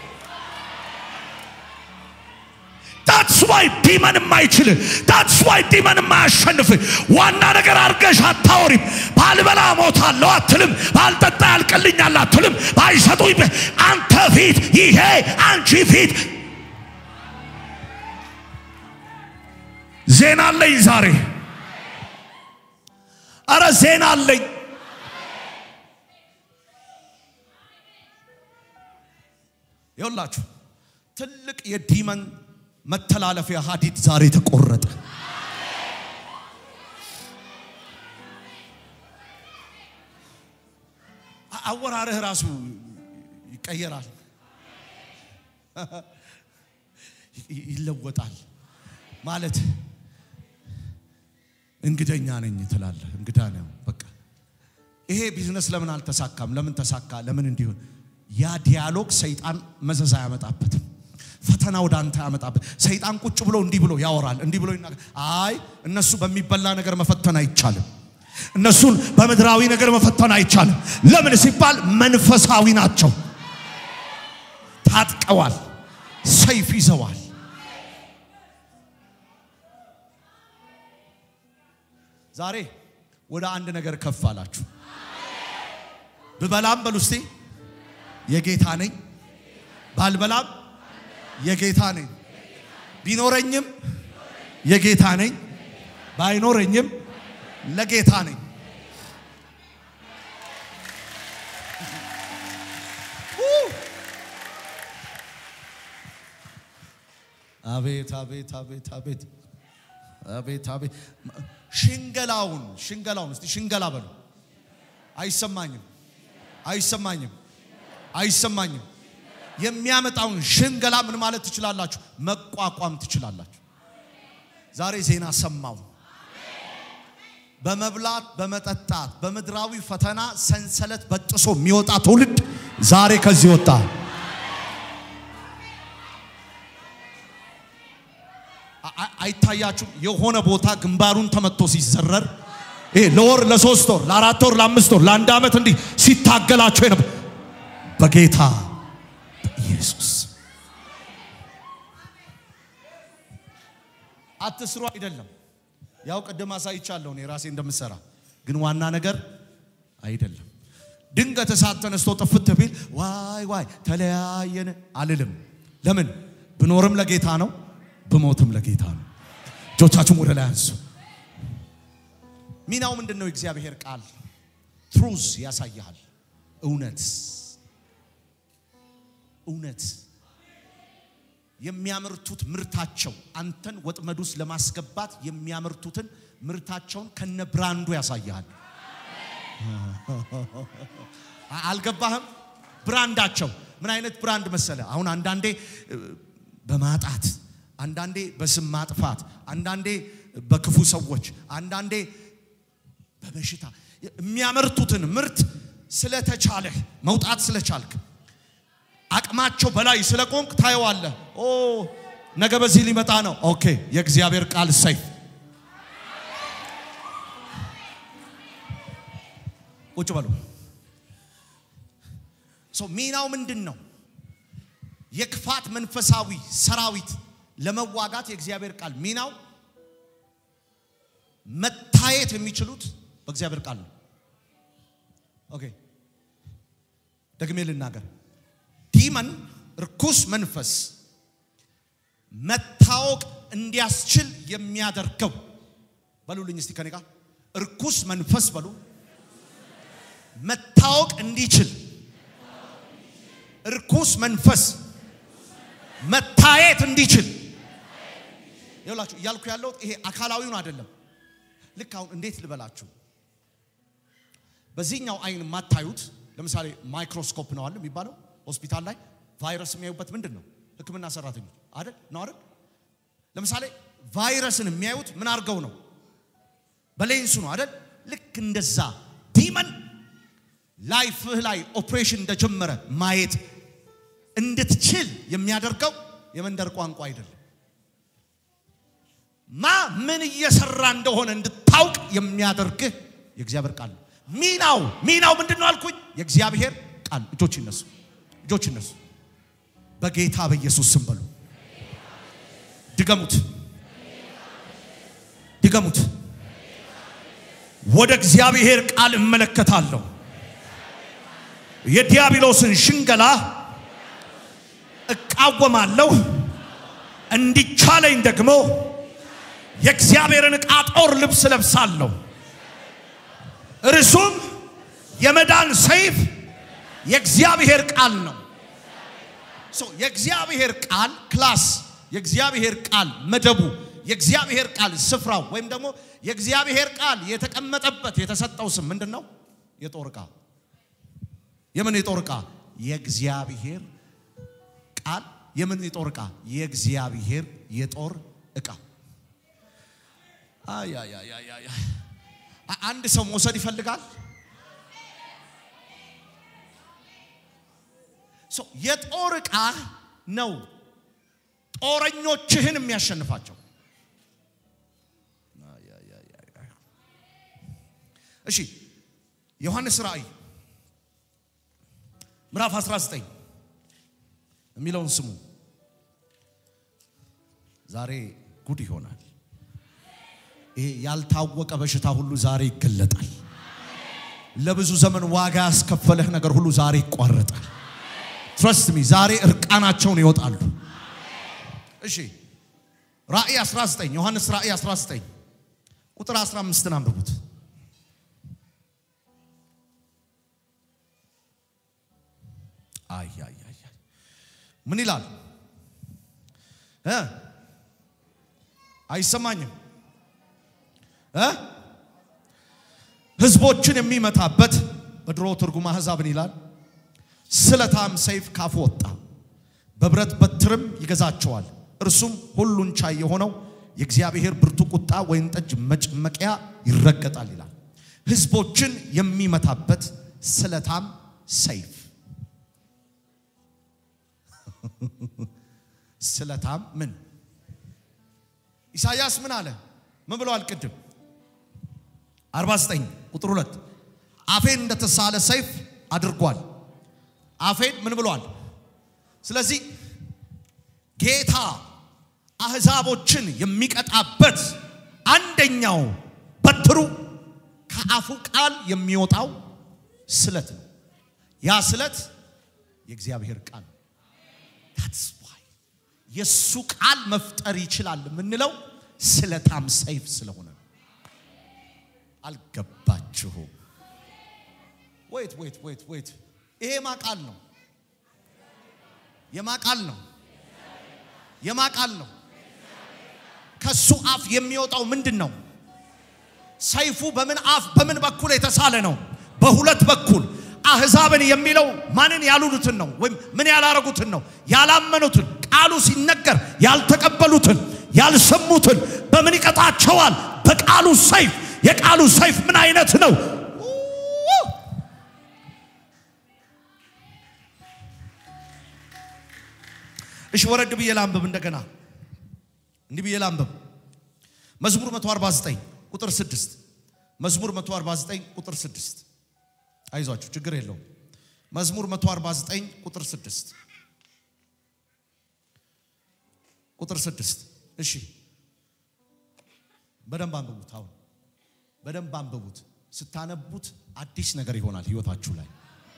ታትስ ዋይ ዲመን የማይችል ታትስ ዋይ ዲመን የማያሸንፍ ዋና ነገር አድርገሽ አታወሪም። ባልበላ ሞታለሁ አትልም። ባልጠጣ ያልቅልኛል አትልም። ባይሰጡኝ ብ- አንተ ፊት ይሄ አንቺ ፊት ዜና አለኝ ዛሬ። አረ ዜና አለኝ። ይኸውላችሁ ትልቅ የዲመን መተላለፊያ ሀዲድ ዛሬ ተቆረጠ። አ- አወራርህ ራሱ ይቀየራል፣ ይ- ይለወጣል። ማለት እንግደኛ ነኝ ትላለህ። እንግዳ ነው በቃ ይሄ ቢዝነስ ለምን አልተሳካም? ለምን ተሳካ? ለምን እንዲሆን? ያ ዲያሎግ ሰይጣን መዘዝ አያመጣበትም። ፈተና ወደ አንተ ያመጣበት። ሰይጣን ቁጭ ብሎ እንዲህ ብሎ ያወራል፣ እንዲህ ብሎ ይናገር። አይ እነሱ በሚበላ ነገር መፈተን አይቻልም። እነሱን በምድራዊ ነገር መፈተን አይቻልም። ለምን ሲባል መንፈሳዊ ናቸው። ታጥቀዋል፣ ሰይፍ ይዘዋል። ዛሬ ወደ አንድ ነገር ከፍ አላችሁ። ብበላም በሉ እስቲ የጌታ ነኝ፣ ባልበላም የጌታ ነኝ፣ ቢኖረኝም የጌታ ነኝ፣ ባይኖረኝም ለጌታ ነኝ። አቤት አቤት አቤት አቤት አቤት አቤት ሽንገላውን ሽንገላውን እስቲ ሽንገላ በሉ። አይሰማኝም አይሰማኝም አይሰማኝም። የሚያመጣውን ሽንገላ ምን ማለት ትችላላችሁ? መቋቋም ትችላላችሁ። ዛሬ ዜና ሰማው። በመብላት በመጠጣት በምድራዊ ፈተና ሰንሰለት በጥሶ የሚወጣ ትውልድ ዛሬ ከዚህ ወጣ። አ- አ- አይታያችሁም? የሆነ ቦታ ግንባሩን ተመቶ ሲዘረር ይሄ ለወር ለሶስት ወር ለአራት ወር ለአምስት ወር ለአንድ ዓመት እንዲህ ሲታገላቸው የነበር በጌታ በኢየሱስ አትስሩ አይደለም። ያው ቅድም አሳይቻለሁ እኔ ራሴ እንደምሰራ ግን ዋና ነገር አይደለም። ድንገት እሳት ተነስቶ ጥፍት ቢል ዋይ ዋይ ተለያየን አልልም። ለምን ብኖርም ለጌታ ነው፣ ብሞትም ለጌታ ነው። እጆቻችሁም ወደ ላይ አንሱ። ሚናው ምንድን ነው? የእግዚአብሔር ቃል ትሩዝ ያሳይሃል። እውነት እውነት የሚያመርቱት ምርታቸው አንተን ወጥመድ ውስጥ ለማስገባት የሚያመርቱትን ምርታቸውን ከነ ብራንዱ ያሳይሃል። አልገባህም? ብራንዳቸው ምን አይነት ብራንድ መሰለ? አሁን አንዳንዴ እ፣ በማጣት አንዳንዴ በስም ማጥፋት፣ አንዳንዴ በክፉ ሰዎች፣ አንዳንዴ በበሽታ የሚያመርቱትን ምርት ስለተቻለህ መውጣት ስለቻልክ አቅማቸው በላይ ስለቆምክ ታየዋለህ። ኦ ነገ በዚህ ሊመጣ ነው። ኦኬ የእግዚአብሔር ቃል ሰይፍ ቁጭ በሉ። ሰው ሚናው ምንድን ነው? የክፋት መንፈሳዊ ሰራዊት ለመዋጋት የእግዚአብሔር ቃል ሚናው መታየት የሚችሉት በእግዚአብሔር ቃል ነው። ኦኬ ደግሜ ልናገር። ዲመን ርኩስ መንፈስ መታወቅ እንዲያስችል የሚያደርገው በሉልኝ እስቲ ከኔ ጋር ርኩስ መንፈስ በሉ መታወቅ እንዲችል ርኩስ መንፈስ መታየት እንዲችል ይኸውላችሁ እያልኩ ያለሁት ይሄ አካላዊውን አይደለም። ልክ አሁን እንዴት ልበላችሁ፣ በዚህኛው አይን የማታዩት ለምሳሌ ማይክሮስኮፕ ነው አለ የሚባለው ሆስፒታል ላይ ቫይረስ የሚያዩበት ምንድን ነው? ሕክምና ሰራተኞች አይደል ነው አይደል? ለምሳሌ ቫይረስን የሚያዩት ምን አድርገው ነው? በሌንሱ ነው አይደል? ልክ እንደዛ ዲመን ላይፍህ ላይ ኦፕሬሽን እንደጀመረ ማየት እንድትችል የሚያደርገው የመንደር ቋንቋ አይደለም። ማ ምን እየሰራ እንደሆነ እንድታውቅ የሚያደርግህ የእግዚአብሔር ቃል ነው። ሚናው ሚናው ምንድን ነው አልኩኝ? የእግዚአብሔር ቃል። እጆች ይነሱ፣ እጆች ይነሱ። በጌታ በኢየሱስ ስም በሉ። ድገሙት፣ ድገሙት። ወደ እግዚአብሔር ቃል እመለከታለሁ። የዲያብሎስን ሽንገላ እቃወማለሁ። እንዲቻለኝ ደግሞ የእግዚአብሔርን ዕቃ ጦር ልብስ ለብሳለሁ። እርሱም የመዳን ሰይፍ የእግዚአብሔር ቃል ነው። ሶ የእግዚአብሔር ቃል ክላስ፣ የእግዚአብሔር ቃል መደቡ፣ የእግዚአብሔር ቃል ስፍራው ወይም ደግሞ የእግዚአብሔር ቃል የተቀመጠበት የተሰጠው ስም ምንድን ነው? የጦር ዕቃ። የምን የጦር ዕቃ? የእግዚአብሔር ቃል። የምን የጦር ዕቃ? የእግዚአብሔር የጦር ዕቃ። አይ አይ አይ አይ አይ። አ- አንድ ሰው መውሰድ ይፈልጋል። ሶ የጦር ዕቃ ነው ጦረኞችህን የሚያሸንፋቸው። አይ አይ አይ አይ አይ። እሺ ዮሐንስ ራእይ ምዕራፍ 19 የሚለውን ስሙ። ዛሬ ጉድ ይሆናል። ይሄ ያልታወቀ በሽታ ሁሉ ዛሬ ይገለጣል። ለብዙ ዘመን ዋጋ ያስከፈለህ ነገር ሁሉ ዛሬ ይቋረጣል። ትረስት ሚ ዛሬ እርቃናቸውን ይወጣሉ። እሺ ራእይ 19 ዮሐንስ ራእይ 19 ቁጥር 15ን አንብቡት። አይ አይ አይ አይ። ምን ይላል እ አይሰማኝም እ ህዝቦችን የሚመታበት በድሮ ትርጉም አሕዛብን ይላል ስለታም ሰይፍ ካፉ ወጣ፣ በብረት በትርም ይገዛቸዋል። እርሱም ሁሉን ቻይ የሆነው የእግዚአብሔር ብርቱ ቁጣ ወይን ጠጅ መጭመቂያ ይረገጣል ይላል። ህዝቦችን የሚመታበት ስለታም ሰይፍ ስለታም ምን ኢሳያስ ምን አለ? ምን ብለዋል? ቅድም 49 ቁጥር 2 አፌን እንደተሳለ ሰይፍ አድርጓል። አፌን ምን ብሏል? ስለዚህ ጌታ አህዛቦችን የሚቀጣበት አንደኛው በትሩ ከአፉ ቃል የሚወጣው ስለት ነው። ያ ስለት የእግዚአብሔር ቃል ነው። That's why የእሱ ቃል መፍጠር ይችላል የምንለው ስለታም ሰይፍ ስለሆነ ነው። አልገባችሁም? ወይት ወይት ወይት ወይት ይሄ ማ ቃል ነው? የማ ቃል ነው? የማ ቃል ነው? ከሱ አፍ የሚወጣው ምንድን ነው? ሰይፉ በምን አፍ በምን በኩል የተሳለ ነው? በሁለት በኩል አህዛብን የሚለው ማንን ያሉሉትን ነው? ወይም ምን ያላረጉትን ነው? ያላመኑትን፣ ቃሉ ሲነገር ያልተቀበሉትን፣ ያልሰሙትን በምን ይቀጣቸዋል? በቃሉ ሰይፍ። የቃሉ ሰይፍ ምን አይነት ነው? እሺ ወረድ ብዬ ላንብብ እንደገና እንዲህ ብዬ ላንብብ። መዝሙር 149 ቁጥር 6 መዝሙር 149 ቁጥር 6 አይዟችሁ ችግር የለውም። መዝሙር 149 ቁጥር 6 ቁጥር 6 እሺ በደንብ አንብቡት። አሁን በደንብ አንብቡት። ስታነቡት አዲስ ነገር ይሆናል ህይወታችሁ ላይ።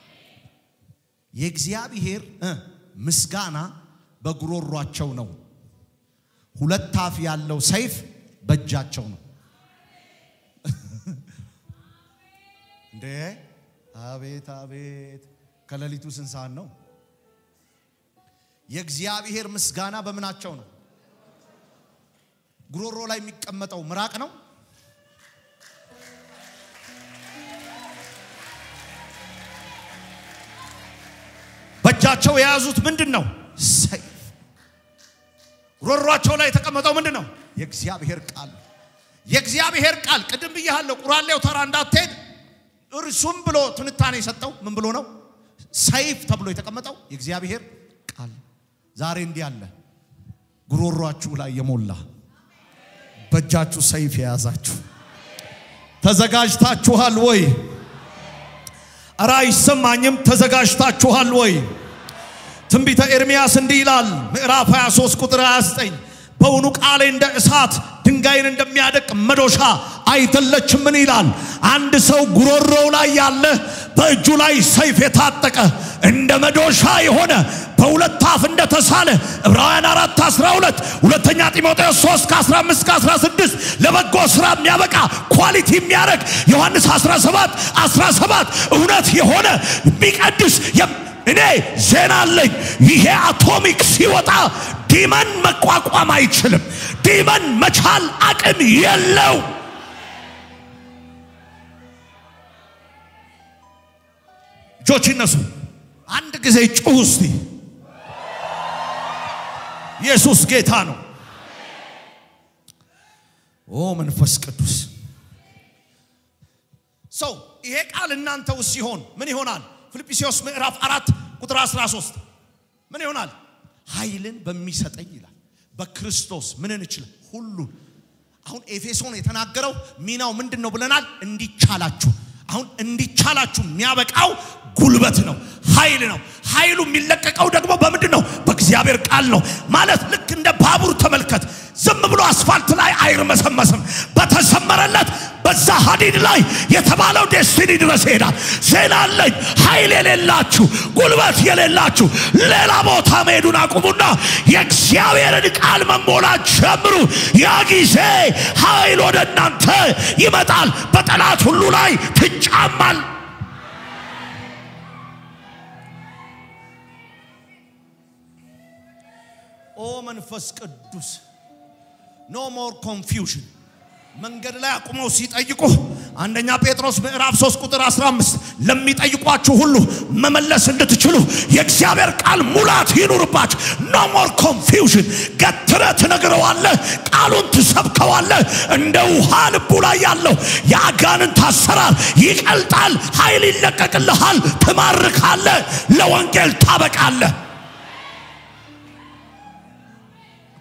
የእግዚአብሔር እ ምስጋና በጉሮሯቸው ነው፣ ሁለት አፍ ያለው ሰይፍ በእጃቸው ነው። እንዴ አቤት አቤት! ከሌሊቱ ስንት ሰዓት ነው? የእግዚአብሔር ምስጋና በምናቸው ነው? ጉሮሮ ላይ የሚቀመጠው ምራቅ ነው። በእጃቸው የያዙት ምንድን ነው? ሰይፍ። ጉሮሯቸው ላይ የተቀመጠው ምንድን ነው? የእግዚአብሔር ቃል። የእግዚአብሔር ቃል ቅድም ብያለሁ። ቁራሌው ተራ እንዳትሄድ እርሱም ብሎ ትንታኔ የሰጠው ምን ብሎ ነው? ሰይፍ ተብሎ የተቀመጠው የእግዚአብሔር ቃል። ዛሬ እንዲህ አለ ጉሮሯችሁ ላይ የሞላ በእጃችሁ ሰይፍ የያዛችሁ ተዘጋጅታችኋል ወይ? እረ አይሰማኝም። ተዘጋጅታችኋል ወይ? ትንቢተ ኤርምያስ እንዲህ ይላል ምዕራፍ 23 ቁጥር 29 በውኑ ቃሌ እንደ እሳት ድንጋይን እንደሚያደቅ መዶሻ አይደለችምን? ይላል። አንድ ሰው ጉሮሮው ላይ ያለ በእጁ ላይ ሰይፍ የታጠቀ እንደ መዶሻ የሆነ በሁለት አፍ እንደተሳለ ዕብራውያን 4 12 ሁለተኛ ጢሞቴዎስ 3 ከ15 ከ16 ለበጎ ስራ የሚያበቃ ኳሊቲ የሚያደርግ ዮሐንስ 17 17 እውነት የሆነ የሚቀድስ እኔ ዜና አለኝ። ይሄ አቶሚክ ሲወጣ ዲመን መቋቋም አይችልም። ዲመን መቻል አቅም የለው። እጆች ይነሱ። አንድ ጊዜ ጩህ እስቲ። ኢየሱስ ጌታ ነው። ኦ መንፈስ ቅዱስ ሰው ይሄ ቃል እናንተ ውስጥ ሲሆን ምን ይሆናል? ፊልጵስዩስ ምዕራፍ አራት ቁጥር 13 ምን ይሆናል? ኃይልን በሚሰጠኝ ይላል። በክርስቶስ ምንን እችል ሁሉን። አሁን ኤፌሶን የተናገረው ሚናው ምንድን ነው ብለናል? እንዲቻላችሁ። አሁን እንዲቻላችሁ የሚያበቃው ጉልበት ነው፣ ኃይል ነው። ኃይሉ የሚለቀቀው ደግሞ በምንድን ነው? በእግዚአብሔር ቃል ነው። ማለት ልክ እንደ ባቡር ተመልከት። ዝም ብሎ አስፋልት ላይ አይርመሰመስም። በተሰመረለት በዛ ሀዲድ ላይ የተባለው ዴስቲኒ ድረስ ይሄዳል። ዜና አለኝ። ኃይል የሌላችሁ ጉልበት የሌላችሁ ሌላ ቦታ መሄዱን አቁሙና የእግዚአብሔርን ቃል መሞላት ጀምሩ። ያ ጊዜ ኃይል ወደ እናንተ ይመጣል። በጠላት ሁሉ ላይ ትጫማል። ኦ መንፈስ ቅዱስ ኖ ሞር ኮንፊውዥን መንገድ ላይ አቁመው ሲጠይቁ አንደኛ ጴጥሮስ ምዕራፍ 3 ቁጥር 15 ለሚጠይቋችሁ ሁሉ መመለስ እንድትችሉ የእግዚአብሔር ቃል ሙላት ይኑርባችሁ። ኖ ሞር ኮንፊውዥን። ገትረ ትነግረዋለህ፣ ቃሉን ትሰብከዋለህ። እንደ ውሃ ልቡ ላይ ያለው የአጋንንት አሰራር ይቀልጣል፣ ኃይል ይለቀቅልሃል፣ ትማርካለህ፣ ለወንጌል ታበቃለህ።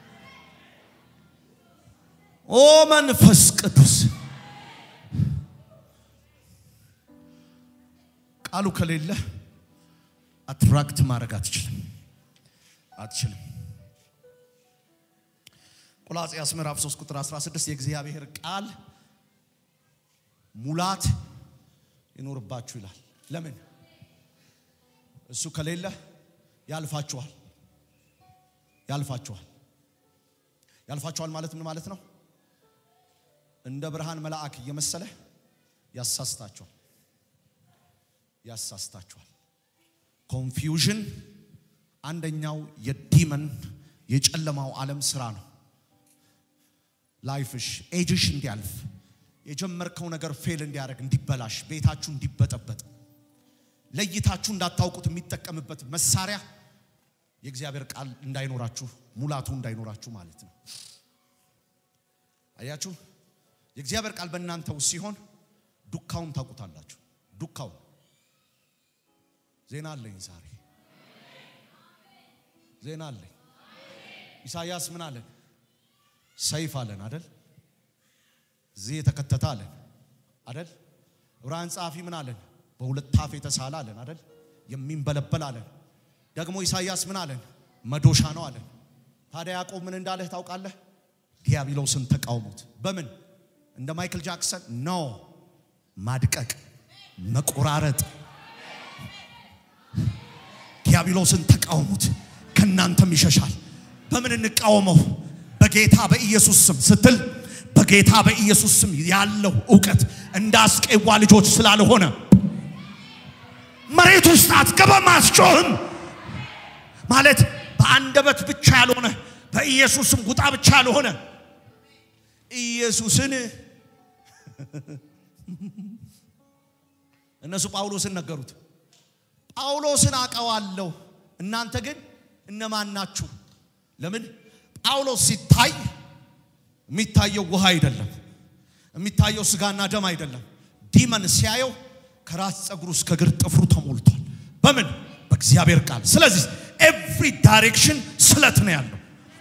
ኦ መንፈስ ቅዱስ ቃሉ ከሌለ አትራክት ማድረግ አትችልም አትችልም። ቆላጽያስ ምዕራፍ 3 ቁጥር 16 የእግዚአብሔር ቃል ሙላት ይኖርባችሁ ይላል። ለምን? እሱ ከሌለ ያልፋችኋል ያልፋችኋል ያልፋችኋል ማለት ምን ማለት ነው? እንደ ብርሃን መልአክ እየመሰለ ያሳስታችኋል ያሳስታችኋል። ኮንፊውዥን አንደኛው የዲመን የጨለማው ዓለም ስራ ነው። ላይፍሽ ኤጅሽ እንዲያልፍ የጀመርከው ነገር ፌል እንዲያደርግ እንዲበላሽ፣ ቤታችሁ እንዲበጠበጥ፣ ለይታችሁ እንዳታውቁት የሚጠቀምበት መሳሪያ የእግዚአብሔር ቃል እንዳይኖራችሁ ሙላቱ እንዳይኖራችሁ ማለት ነው። አያችሁ፣ የእግዚአብሔር ቃል በእናንተ ውስጥ ሲሆን ዱካውን ታውቁታላችሁ። ዱካውን ዜና አለኝ ዛሬ ዜና አለኝ። ኢሳይያስ ምን አለን? ሰይፍ አለን አደል? እዚህ የተከተተ አለን አደል? ዕብራውያን ጸሐፊ ምን አለን? በሁለት አፍ የተሳለ አለን አደል? የሚንበለበል አለን። ደግሞ ኢሳይያስ ምን አለን? መዶሻ ነው አለን። ታዲያ ያዕቆብ ምን እንዳለህ ታውቃለህ? ዲያብሎስን ተቃውሙት። በምን እንደ ማይክል ጃክሰን ኖ ማድቀቅ፣ መቆራረጥ። ዲያብሎስን ተቃውሙት ከእናንተም ይሸሻል። በምን እንቃወመው? በጌታ በኢየሱስ ስም ስትል በጌታ በኢየሱስ ስም ያለው እውቀት እንደ አስቄዋ ልጆች ስላልሆነ መሬት ውስጥ አትገባም፣ አትጮህም ማለት በአንደበት ብቻ ያልሆነ በኢየሱስም ውጣ ብቻ ያልሆነ ኢየሱስን እነሱ ጳውሎስን ነገሩት። ጳውሎስን አውቀዋለሁ እናንተ ግን እነማን ናችሁ? ለምን ጳውሎስ ሲታይ የሚታየው ውሃ አይደለም፣ የሚታየው ስጋና ደም አይደለም። ዲመን ሲያየው ከራስ ፀጉሩ እስከ እግር ጥፍሩ ተሞልቷል። በምን በእግዚአብሔር ቃል። ስለዚህ ኤቭሪ ዳይሬክሽን ስለት ነው ያለው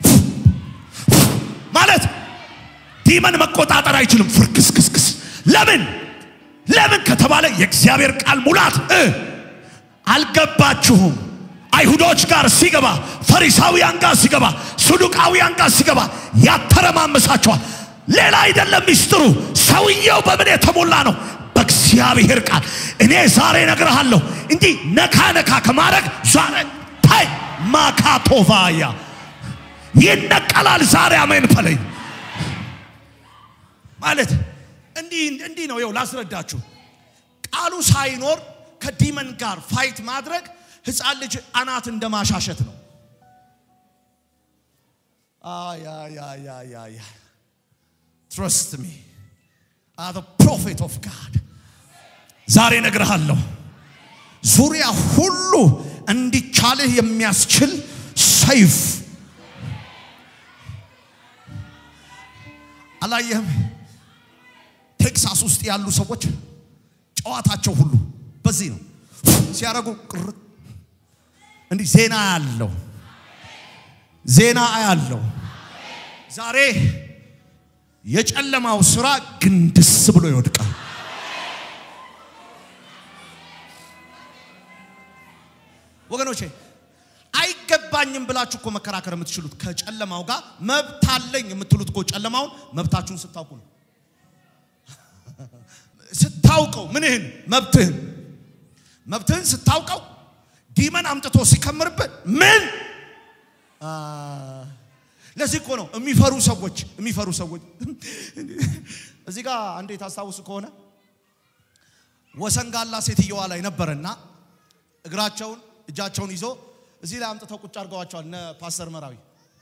ማለት ዲመን መቆጣጠር አይችልም። ፍርክስክስክስ ለምን ለምን ከተባለ የእግዚአብሔር ቃል ሙላት እ አልገባችሁም አይሁዶች ጋር ሲገባ ፈሪሳውያን ጋር ሲገባ ሰዱቃውያን ጋር ሲገባ ያተረማመሳቸዋል። ሌላ አይደለም ሚስጥሩ፣ ሰውየው በምን የተሞላ ነው? በእግዚአብሔር ቃል። እኔ ዛሬ እነግርሃለሁ እንዲህ ነካ ነካ ከማድረግ ዛሬ ታይ ማካቶቫያ ይነቀላል። ዛሬ አሜን በለኝ። ማለት እንዲህ እንዲህ ነው። ይኸው ላስረዳችሁ። ቃሉ ሳይኖር ከዲመን ጋር ፋይት ማድረግ ህፃን ልጅ አናት እንደ ማሻሸት ነው። ትረስት ሚ አር ፕሮፌት ኦፍ ጋድ ዛሬ እነግርሃለሁ ዙሪያ ሁሉ እንዲቻልህ የሚያስችል ሰይፍ አላየህም? ቴክሳስ ውስጥ ያሉ ሰዎች ጨዋታቸው ሁሉ በዚህ ነው ሲያደርጉ ቅርጥ እንዲህ ዜና ያለው ዜና ያለው ዛሬ የጨለማው ስራ ግንድስ ብሎ ይወድቃል። ወገኖቼ አይገባኝም ብላችሁ እኮ መከራከር የምትችሉት ከጨለማው ጋር መብት አለኝ የምትሉት እኮ ጨለማውን መብታችሁን ስታውቁ ነው። ስታውቀው ምንህን መብትህን መብትህን ስታውቀው ዲመን አምጥቶ ሲከምርበት ምን ለዚህ እኮ ነው የሚፈሩ ሰዎች የሚፈሩ ሰዎች እዚህ ጋር አንዴ ታስታውሱ ከሆነ ወሰንጋላ ሴትየዋ ላይ ነበረና እግራቸውን እጃቸውን ይዞ እዚህ ላይ አምጥተው ቁጭ አድርገዋቸዋል። እነ ፓስተር መራዊ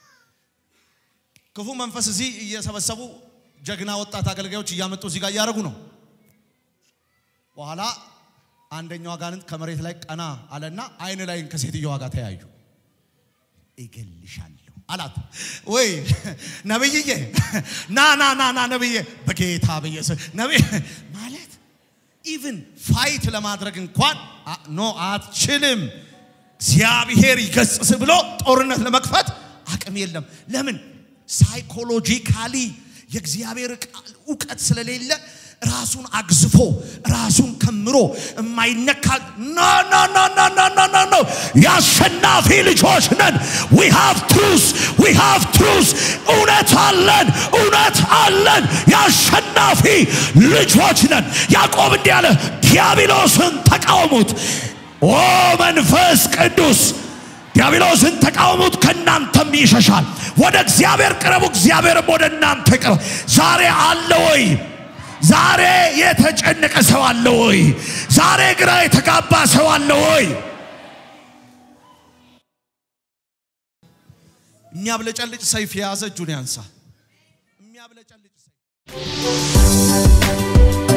ክፉ መንፈስ እዚህ እየሰበሰቡ ጀግና ወጣት አገልጋዮች እያመጡ እዚህ ጋር እያደረጉ ነው። በኋላ አንደኛው አጋንንት ከመሬት ላይ ቀና አለና አይን ላይን ከሴትየዋ ጋር ተያዩ። እገልሻለሁ አላት። ወይ ነብይዬ ና ና ና ና ነብዬ በጌታ በኢየሱስ ነብይ ማለት ኢቭን ፋይት ለማድረግ እንኳን ኖ አትችልም፣ እግዚአብሔር ይገስጽ ብሎ ጦርነት ለመክፈት አቅም የለም። ለምን? ሳይኮሎጂካሊ የእግዚአብሔር ቃል እውቀት ስለሌለ ራሱን አግዝፎ ራሱን ከምሮ የማይነካ ኖ ኖ ኖ ኖ ኖ ኖ ኖ ኖ የአሸናፊ ልጆች ነን። ዊ ሃቭ ትሩስ ዊ ሃቭ ትሩስ እውነት አለን እውነት አለን። የአሸናፊ ልጆች ነን። ያዕቆብ እንዲህ አለ፣ ዲያብሎስን ተቃወሙት። ኦ መንፈስ ቅዱስ ዲያብሎስን ተቃወሙት፣ ከእናንተም ይሸሻል። ወደ እግዚአብሔር ቅረቡ፣ እግዚአብሔርም ወደ እናንተ ቅረብ። ዛሬ አለ ወይ? ዛሬ የተጨነቀ ሰው አለ ወይ? ዛሬ ግራ የተጋባ ሰው አለ ወይ? የሚያብለጨልጭ ሰይፍ የያዘ እጁን ያንሳ። የሚያብለጨልጭ ሰይፍ